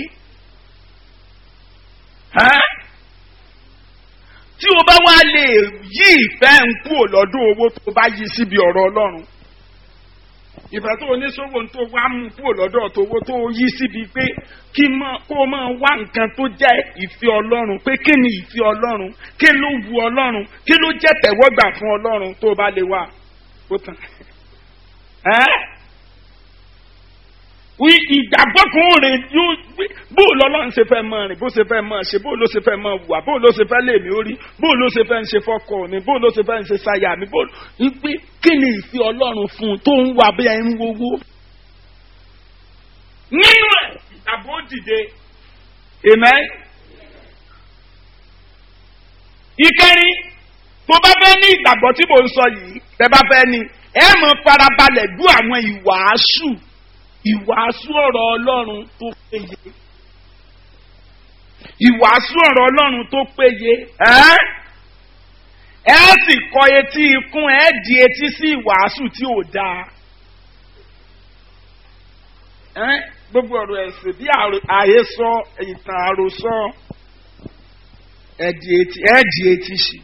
tí o bá wá lè yí ìfẹ́ ń kúrò lọ́dún owó tó bá yí síbi ọ̀rọ̀ ọlọ́run ìfẹ́ tó oníṣòwò tó wá mú kúrò lọ́dọ̀ tówó tó yí síbi pé kí kó o máa wá nǹkan tó jẹ́ ìfẹ́ ọlọ́run pé kí ni ìfẹ́ ọlọ́run kí ló wu ọlọ́run kí ló jẹ́ tẹ̀wọ́gbà fún ọlọ́run tó bá lè wà ó tán. wí ìgbàgbọ́ kan rìn yóò bó lọ́lọ́run ṣe fẹ́ mọ rìn bó ṣe fẹ́ mọ ṣe bó ló ṣe fẹ́ mọ wà bó ló ṣe fẹ́ lè mí orí bó ló ṣe fẹ́ ń ṣe fọ́kọ mi bó ló ṣe fẹ́ ń ṣe ṣáyà mi bó wípé kí ni ìfẹ́ ọlọ́run fún un tó ń wà bí ẹ ń wowó. nínú ẹ̀ ìgbàgbọ́ dìde amen. ìkẹrin tó bá fẹ́ ní ìgbàgbọ́ tí mò ń sọ yìí tẹ bá fẹ́ ní ẹ mọ̀ farabalẹ̀ dú àwọn ìwàásù ìwàásù ọ̀rọ̀ ọlọ́run tó péye ìwàásù ọ̀rọ̀ ọlọ́run tó péye ẹ sì kọ etí ikún ẹ di etí sí ìwàásù tí ò dáa gbogbo ọ̀rọ̀ ẹ̀sìn bí àhesọ ìtàn àròsọ ẹ di etí sí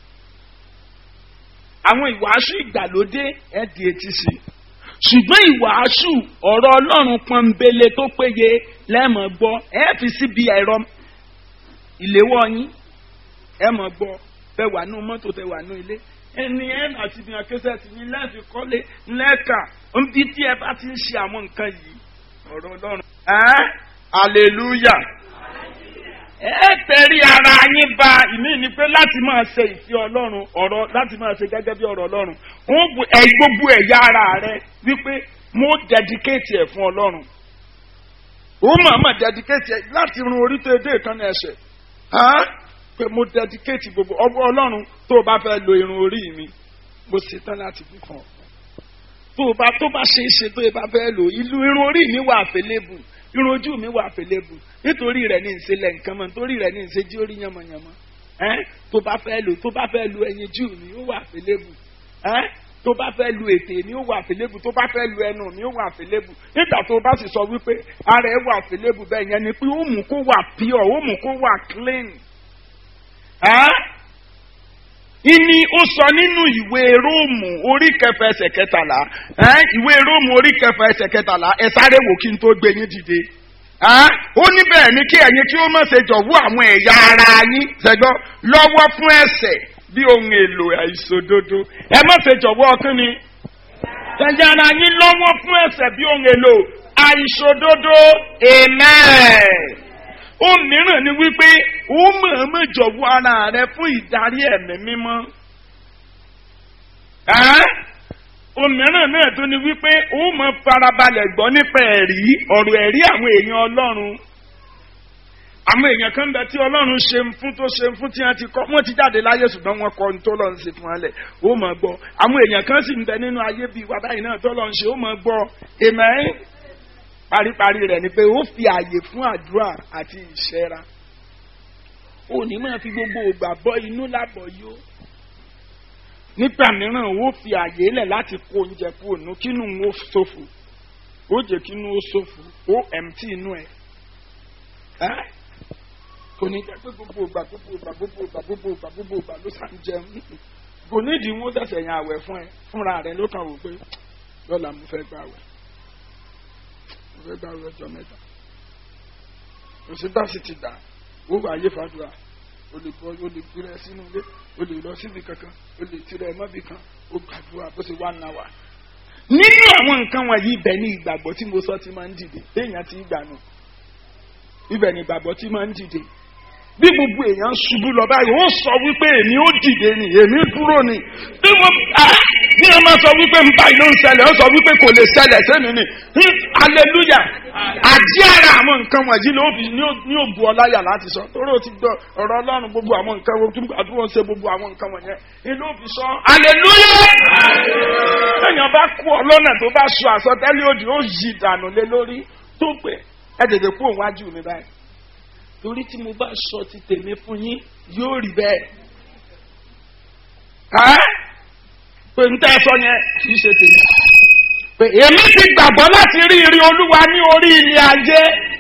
àwọn ìwàásù ìgbàlódé ẹ di etí sí ṣùgbọ́n ìwàásù ọ̀rọ̀ ọlọ́run pọ́nbélé tó péye lẹ́mọ̀ gbọ́ ẹ fi síbi ẹ̀rọ ìléwọ́ yín ẹ mọ̀ gbọ́ fẹ́ wà nù mọ́tò tẹ wà nù ilé ẹni ẹ àti ìdìyàn kẹsẹ̀ tì yín lẹ́ẹ̀fi kọ́lé lẹ́ẹ̀ka níbi tí ẹ bá ti ń ṣe àwọn nǹkan yìí ọ̀rọ̀ ọlọ́run. ẹ hallelujah ẹ tẹ̀rí ara yín ba ìmí ni pé láti máa ṣe ìfẹ́ ọlọ́run ọ̀rọ̀ láti máa ṣe gẹ́gẹ́ bí ọ̀rọ̀ ọlọ́run wọ́n bu ẹ̀ gbogbo ẹ̀yà ara rẹ wípé mo dedicate ẹ̀ fún ọlọ́run ó máa máa dedicate ẹ̀ láti run orí tó dé ìkànnì ẹ̀ṣẹ̀ pé mo dedicate gbogbo ọwọ́ ọlọ́run tó o bá fẹ́ lo irun orí mi mo ṣetán láti fi kàn ọ́ tó o bá tó bá ṣe é ṣe tó o bá fẹ́ lò ìlú irun orí mi wà àfẹlẹ́bù irun ojú mi wà àfẹlẹ́bù nítorí rẹ̀ ní ìṣẹ̀lẹ̀ nǹkan mọ́ nítorí rẹ̀ ní ìṣẹ́jú orí yánmọ́yánmọ́ tó bá fẹ́ lò tó bá fẹ́ lo ẹyin jù mi ó wà àfẹlẹ́bù tó bá fẹ́ lu ètè mi ó wà àfẹlẹ́bù tó bá fẹ́ lu ẹnu mi ó wà àfẹlẹ́bù nígbà tó bá sì sọ wípé ara ẹ wà àfẹlẹ́bù bẹ́ẹ̀ yẹn ni pé ó mú kó wà pure ó mú kó wà clean. ìní ó sọ nínú ìwé róòmù orí kẹfà ẹsẹ̀ kẹtàlá ìwé róòmù orí kẹfà ẹsẹ̀ kẹtàlá ẹ sáré wò kí n tó gbé yín dìde. ó ní bẹ́ẹ̀ ni kí ẹ̀yin kí ó má ṣe jọ̀wọ́ àwọn ẹ̀yà ara yín ṣẹ́gbọ́ lọ́wọ́ fún ẹ̀sẹ̀ bí ohun èlò àìṣòdodo ẹ má ṣe jọ̀wọ́ kí ni ẹ̀yà ara yín lọ́wọ́ fún ẹ̀sẹ̀ bí ohun èlò àìṣòdodo amen ohun mìíràn ni wípé ó mọ̀ọ́mọ̀ jọ̀wọ́ ara rẹ fún ìdarí ẹ̀mí mímọ́ òmíràn náà tó ní wípé ó mọ farabalẹ̀ gbọ́ nípa ẹ̀rí ọ̀rọ̀ ẹ̀rí àwọn èèyàn ọlọ́run àwọn èèyàn kan bẹ tí ọlọ́run ṣe ń fún tó ṣe ń fún tí wọ́n ti kọ́ wọ́n ti jáde láyé ṣùgbọ́n wọ́n kọ́ ní tó lọ́n ṣe fún wọn lẹ̀ ó mọ̀ gbọ́ àwọn èèyàn kan sì ń bẹ nínú ayé bíi wa báyìí náà tó lọ́n ṣe ó mọ̀ gbọ́ amen paríparí rẹ̀ ni pé ó fi àyè fún àdúrà àti ìṣẹ́ra òní máa fi gbogbo ògbà bọ́ inú lábọ̀ yó nígbà mìíràn ó fi àyè lẹ̀ láti kó oúnjẹ kú ònú kínú ó ṣòfò ó jẹ́ kínú ó ṣòfò ó ẹ̀mtí inú ẹ̀ ẹ́ kò ní jẹ́ pé gbogbo ògbà gbogbo ògbà gbogbo ògbà gbogbo ògbà gbogbo ògbà ló sàn jẹun kò nídìí wọn ṣẹ̀ṣẹ̀ yan àwẹ̀ fún ẹ fúnra rẹ ló kàn wò pé lọ́la mo fẹ́ gbà wẹ̀ mo fẹ́ gbà wẹ̀ ọjọ́ mẹ́ta òṣìbá sì ti dà ó wà ayé fàdúrà o lè bọ o lè gbéra sínú ilé o lè lọ síbi kankan o lè tirẹ̀ mọ́bì kan o gbàdúrà bó ṣe wà náà wà. nínú àwọn nǹkan wọ̀nyí ibẹ̀ ni ìgbàgbọ́ tí mo sọ ti máa ń dìde téèyàn ti gbà nù ibẹ̀ ni ìgbàgbọ́ tí máa ń dìde bí gbogbo èèyàn ṣubú lọ báyìí ó sọ wípé èmi ó dìde ni èmi dúró ni bí wọ́n bí wọ́n máa sọ wípé ń báyìí ló ń ṣẹlẹ̀ ó sọ wípé kò lè ṣẹlẹ̀ sẹ́mi ni aleluya àjí ara àwọn nǹkan wọ̀nyí ló fi ní òbu ọláyà láti sọ torí o ti gbọ́ ọ̀rọ̀ ọlọ́run gbogbo àwọn nǹkan wo tún àdúrà ṣe gbogbo àwọn nǹkan wọ̀nyẹn ni ló fi sọ aleluya èèyàn bá kú ọ lọ́nà tó bá sọ àsọtẹ́lẹ̀ òdì ó yí ìdànù lé lórí tó pé ẹ tètè kú òun wájú mi báyìí torí tí mo bá sọ ti tèmi fún yín yóò rí bẹ́ẹ̀. pé n tẹ́ ẹ sọ yẹn kì í ṣe tèmi. pé èmi ti gbàgbọ́ láti rí ire olúwa ní orí ilé ayé.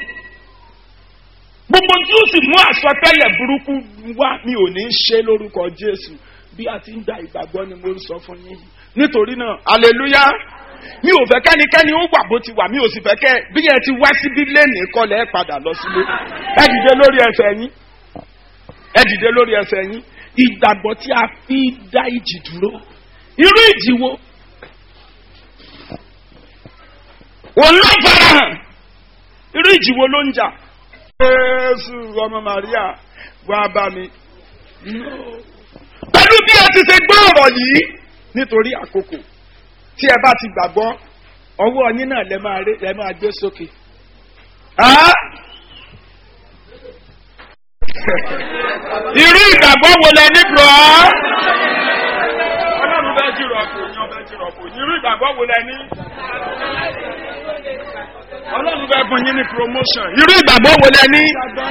gbogbo tí ó sì mú àsọtẹ́lẹ̀ burúkú wá mi ò ní í ṣe lórúkọ jésù bí a ti ń gba ìgbàgbọ́ ni mo ń sọ fún yín nítorí náà hallelujah mi ò fẹ́ kẹ́nikẹ́ni ó wà bó ti wà mi ò sì fẹ́ kẹ́ bí ẹ ti wá síbí lẹ́nìí kọlẹ̀ ẹ padà lọ sílé ẹ dìde lórí ẹsẹ̀ yín ẹ dìde lórí ẹsẹ̀ yín ìgbàgbọ́ tí a fi dá ìjì dúró irú ìjì wo òun ló fara hàn irú ìjì wo ló ń jà. jésù ọmọ màríà wá bá mi. pẹ̀lú bí ẹ ti ṣe gbọ́ ọ̀rọ̀ yìí nítorí àkókò tí ẹ bá ti gbàgbọ́ ọwọ́ yín náà lẹ máa lẹ máa gbé sókè. irú ìgbàgbọ́ wo lẹ ní bùrọ̀? ọlọ́run bẹ́ẹ̀ jìrọ̀ kò yan bẹ́ẹ̀ jìrọ̀ kò ní irú ìgbàgbọ́ wo lẹ ní? ọlọ́run bẹ́ẹ̀ fún yín ní promotion irú ìgbàgbọ́ wo lẹ ní?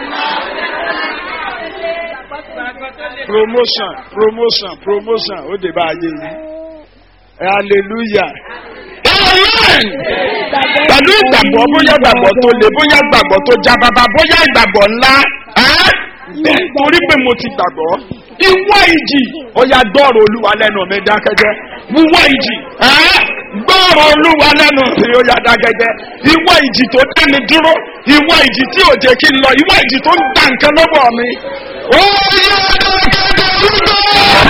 promotion promotion promotion ó dé bá ayé yín hallelujah amen pẹ̀lú ìgbàgbọ́ bóyá ìgbàgbọ́ tó le bóyá ìgbàgbọ́ tó já bàbá bóyá ìgbàgbọ́ ńlá torí pé mo ti gbàgbọ́ ìwọ ìjì ọ̀yà gbọ́rọ̀ olúwa lẹ́nu mi dákẹ́jẹ́ ìwọ ìjì gbọ́rọ̀ olúwa lẹ́nu mi ó yà dákẹ́jẹ́ ìwọ ìjì tó dá mi dúró ìwọ ìjì tí ò jẹ́ kí n lọ ìwọ ìjì tó ń gbà nǹkan lọ́wọ́ mi ó yà dákẹ́jẹ́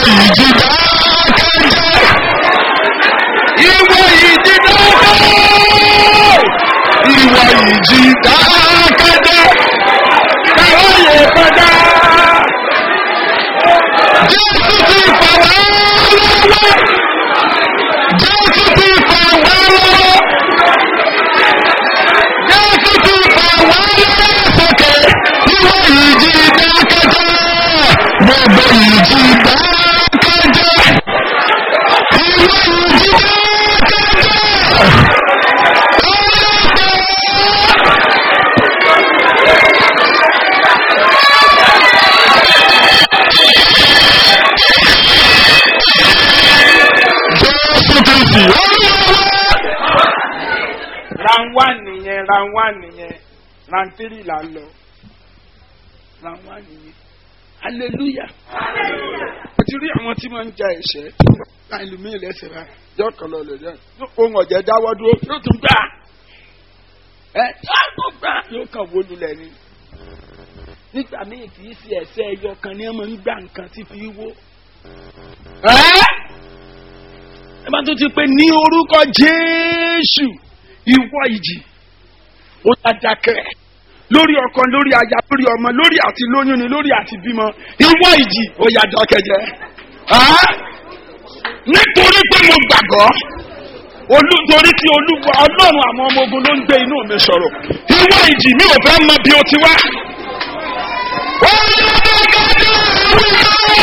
ìjì dákẹ́jẹ́. ìwọ ìjì dákẹ́. Ìwọ ìjì dákẹ́jẹ́. káwọ́ yẹ kọjá. Jésù ti fà wá lọ́wọ́. Jésù ti fà wá lọ́wọ́. Jésù ti fà wá lọ́wọ́ sókè. Ìwọ ìjì dákẹ́jẹ́. Gbogbo ìjì dákẹ́jẹ́. Ìwọ ìjì dákẹ́jẹ́. Jésù Kristi olúwa. round one nìyẹn round one nìyẹn round three là ń lọ round one nìyẹn hallelujah. mo ti rí àwọn tí wọ́n ń ja ẹ̀ṣẹ́ láì lù mí lẹ́sẹ̀ rà yọ kàn lọ lè dẹ́n ohun ọ̀jẹ̀ dáwọ́ dúró yóò tún gbà ẹ yóò gbà yóò kàn wó lulẹ̀ ni. nígbà míì kì í ṣe ẹ̀ṣẹ́ ẹyọ kan ní ọmọ ń gbà nǹkan tí fi wó. ẹ́ ẹ bá tún ti pé ní orúkọ jésù ìwọ ìjì ó dájákẹ́ lórí ọkọ lórí aya lórí ọmọ lórí àti lóyún ni lórí àti bímọ ìwọ ìjì ó yá dákẹ́jẹ́ Á? nítorí pé mo gbàgbọ́ olú torí tí olúwa ọlọ́run àwọn ọmọ ogun ló ń gbé inú mi sọ̀rọ̀ ìwọ ìjì mi ò fẹ́ mọ bí o ti wá. Ó yá dákẹ́jẹ́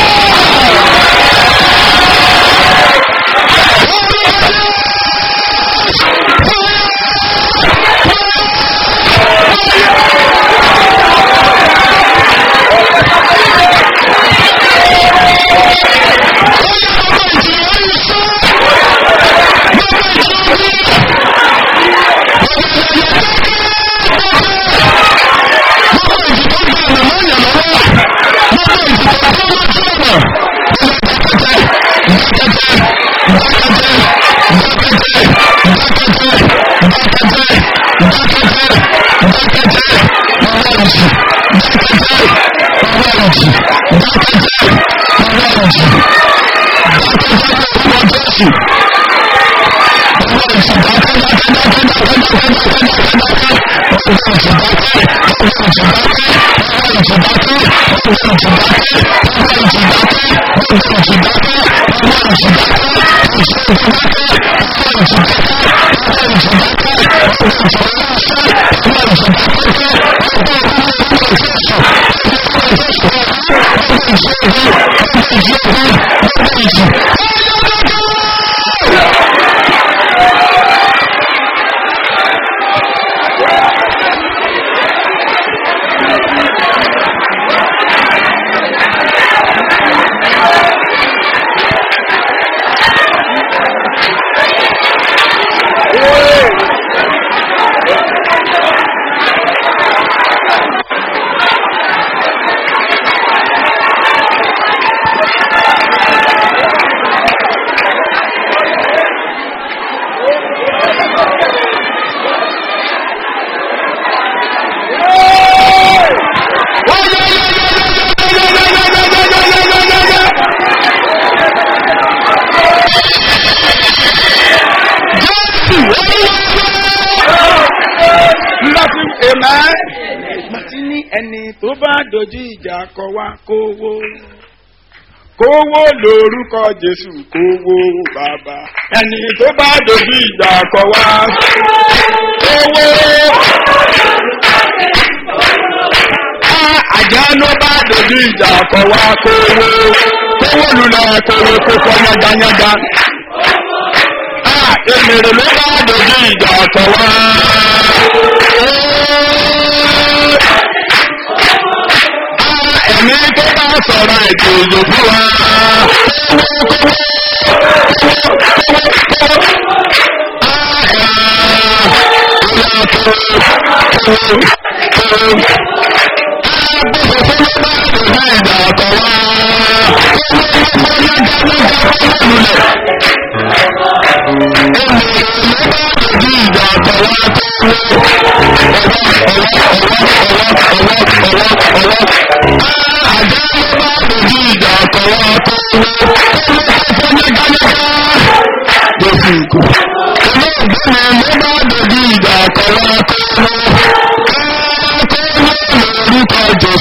láti èmẹ́ láti ní ẹni tó bá dojú ìjà kọ wá kówó kówó lórúkọ jésù kówó bàbá ẹni tó bá dojú ìjà kọ wá kówó. àjà ló bá dojú ìjà kọ wá kówó kówó lulẹ̀ kówó kókó yángayánga èmèrè ló bá dojú ìjà kọ wá. ẹ̀mí tó bá sọ̀rọ̀ ètò òjò fún wa. Àjẹ́ ló bá dojú ìjà kọ̀ wá tó.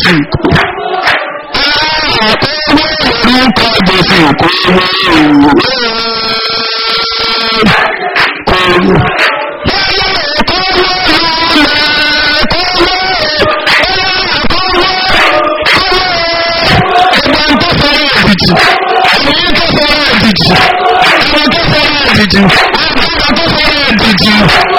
Jésù kò. Àkọ́wé orúkọ Jésù kò wé kò. Ẹgbẹ́ tó fẹ́ràn ẹ̀dìjì, ẹ̀yìn tó fẹ́ràn ẹ̀dìjì, ẹ̀yìn tó fẹ́ràn ẹ̀dìjì, àgbàgbà tó fẹ́ràn ẹ̀dìjì.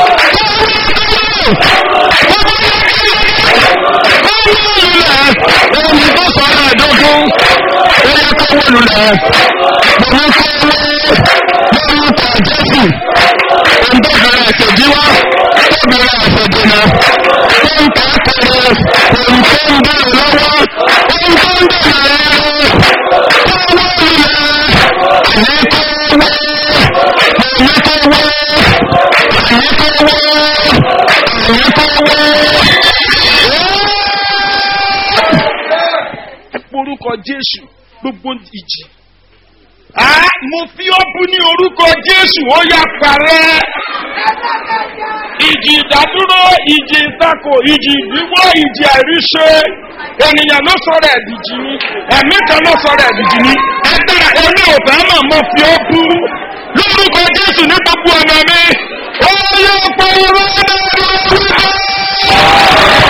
Ẹni tó sọ̀rọ̀ ẹ̀dógún, ó yẹ kó wó lulẹ̀. Mo ní kó wé lórúkọ Jésù. Ohun tó bẹ̀rẹ̀ ẹ̀sẹ̀jí wá, tó bẹ̀rẹ̀ ẹ̀sẹ̀jí náà. Tó ń kà á kéré, ohun tó ń bẹ̀rẹ̀ lọ́wọ́, ohun tó ń bẹ̀rẹ̀ lọ́wọ́. Kó wó lulẹ̀. Àní kó wé, àní kó wé, àní kó wé, àní kó wé. orúkọ jésù gbogbo ìjì. a mo fi ọ́ bú ní orúkọ jésù ó yà parẹ́. ìjì ìdádúró ìjì ìtakò ìjì ìdíwọ́ ìjì àìríṣe ènìyàn ló sọ̀rọ̀ ẹ̀dìjì ni ẹ̀mí kan ló sọ̀rọ̀ ẹ̀dìjì ni ẹgbẹ́ ẹ̀mí òfẹ́ mà mo fi ọ́ bú lórúkọ jésù ní gbogbo ọ̀nà mi ó yọ pé irú ọ̀nà mi.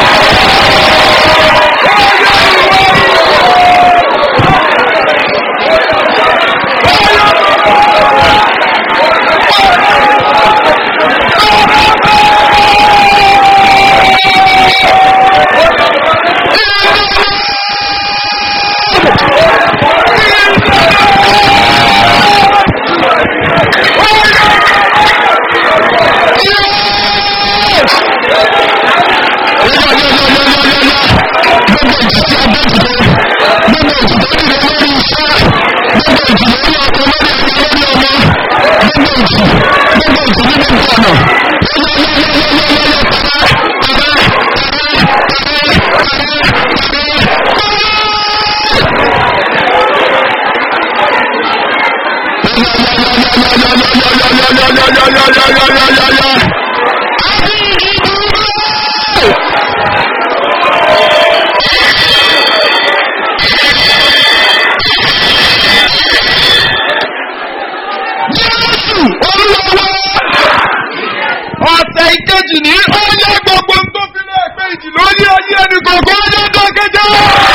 ọ̀sẹ̀ ìkejì ní ọyẹ́ gbogbo tó fi lé ẹgbẹ́ ìjì lórí ayé ẹni gbogbo ọjọ́ tó kẹjọ.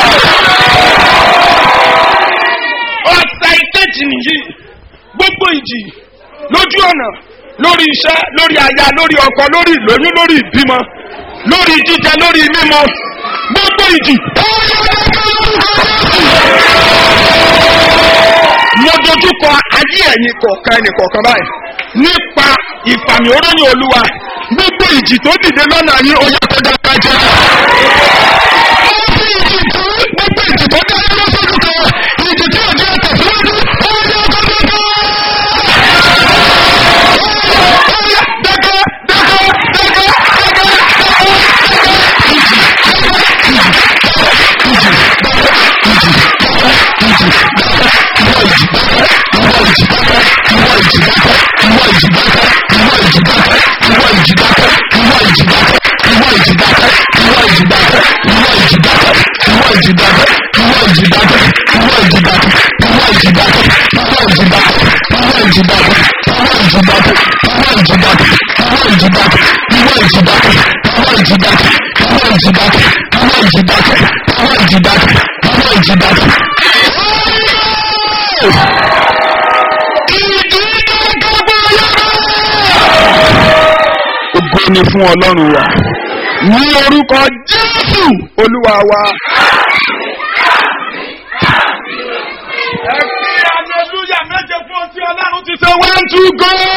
ọ̀sẹ̀ ìkejì nìyí gbogbo ìjì lójú ọ̀nà lórí iṣẹ́ lórí aya lórí ọkọ lórí ìlóyún lórí ìbímọ lórí jíjẹ lórí mímọ gbogbo ìjì. mo dojúkọ ayé ẹ̀yin kọ̀ọ̀kan ẹnì kọ̀ọ̀kan báyìí nípa ìfàmì oróyìn olúwa gbogbo ìjì tó dìde lọ́nà yín ó yẹ kó dáká jẹ́. gbogbo ìjì tó gbogbo ìjì tó dá lọ́nà sójú kan ìjì tí ò jẹ́ tẹ̀síwájú ó yẹ kó dáká. ó yẹ dáká dáká dáká dáká Ògo ni fún Ọlọ́run wa. Ní orúkọ Jésù Olúwa wa. Ẹ fi hallelujah méje fún ọtí Ọlọ́run ti ṣe one two go.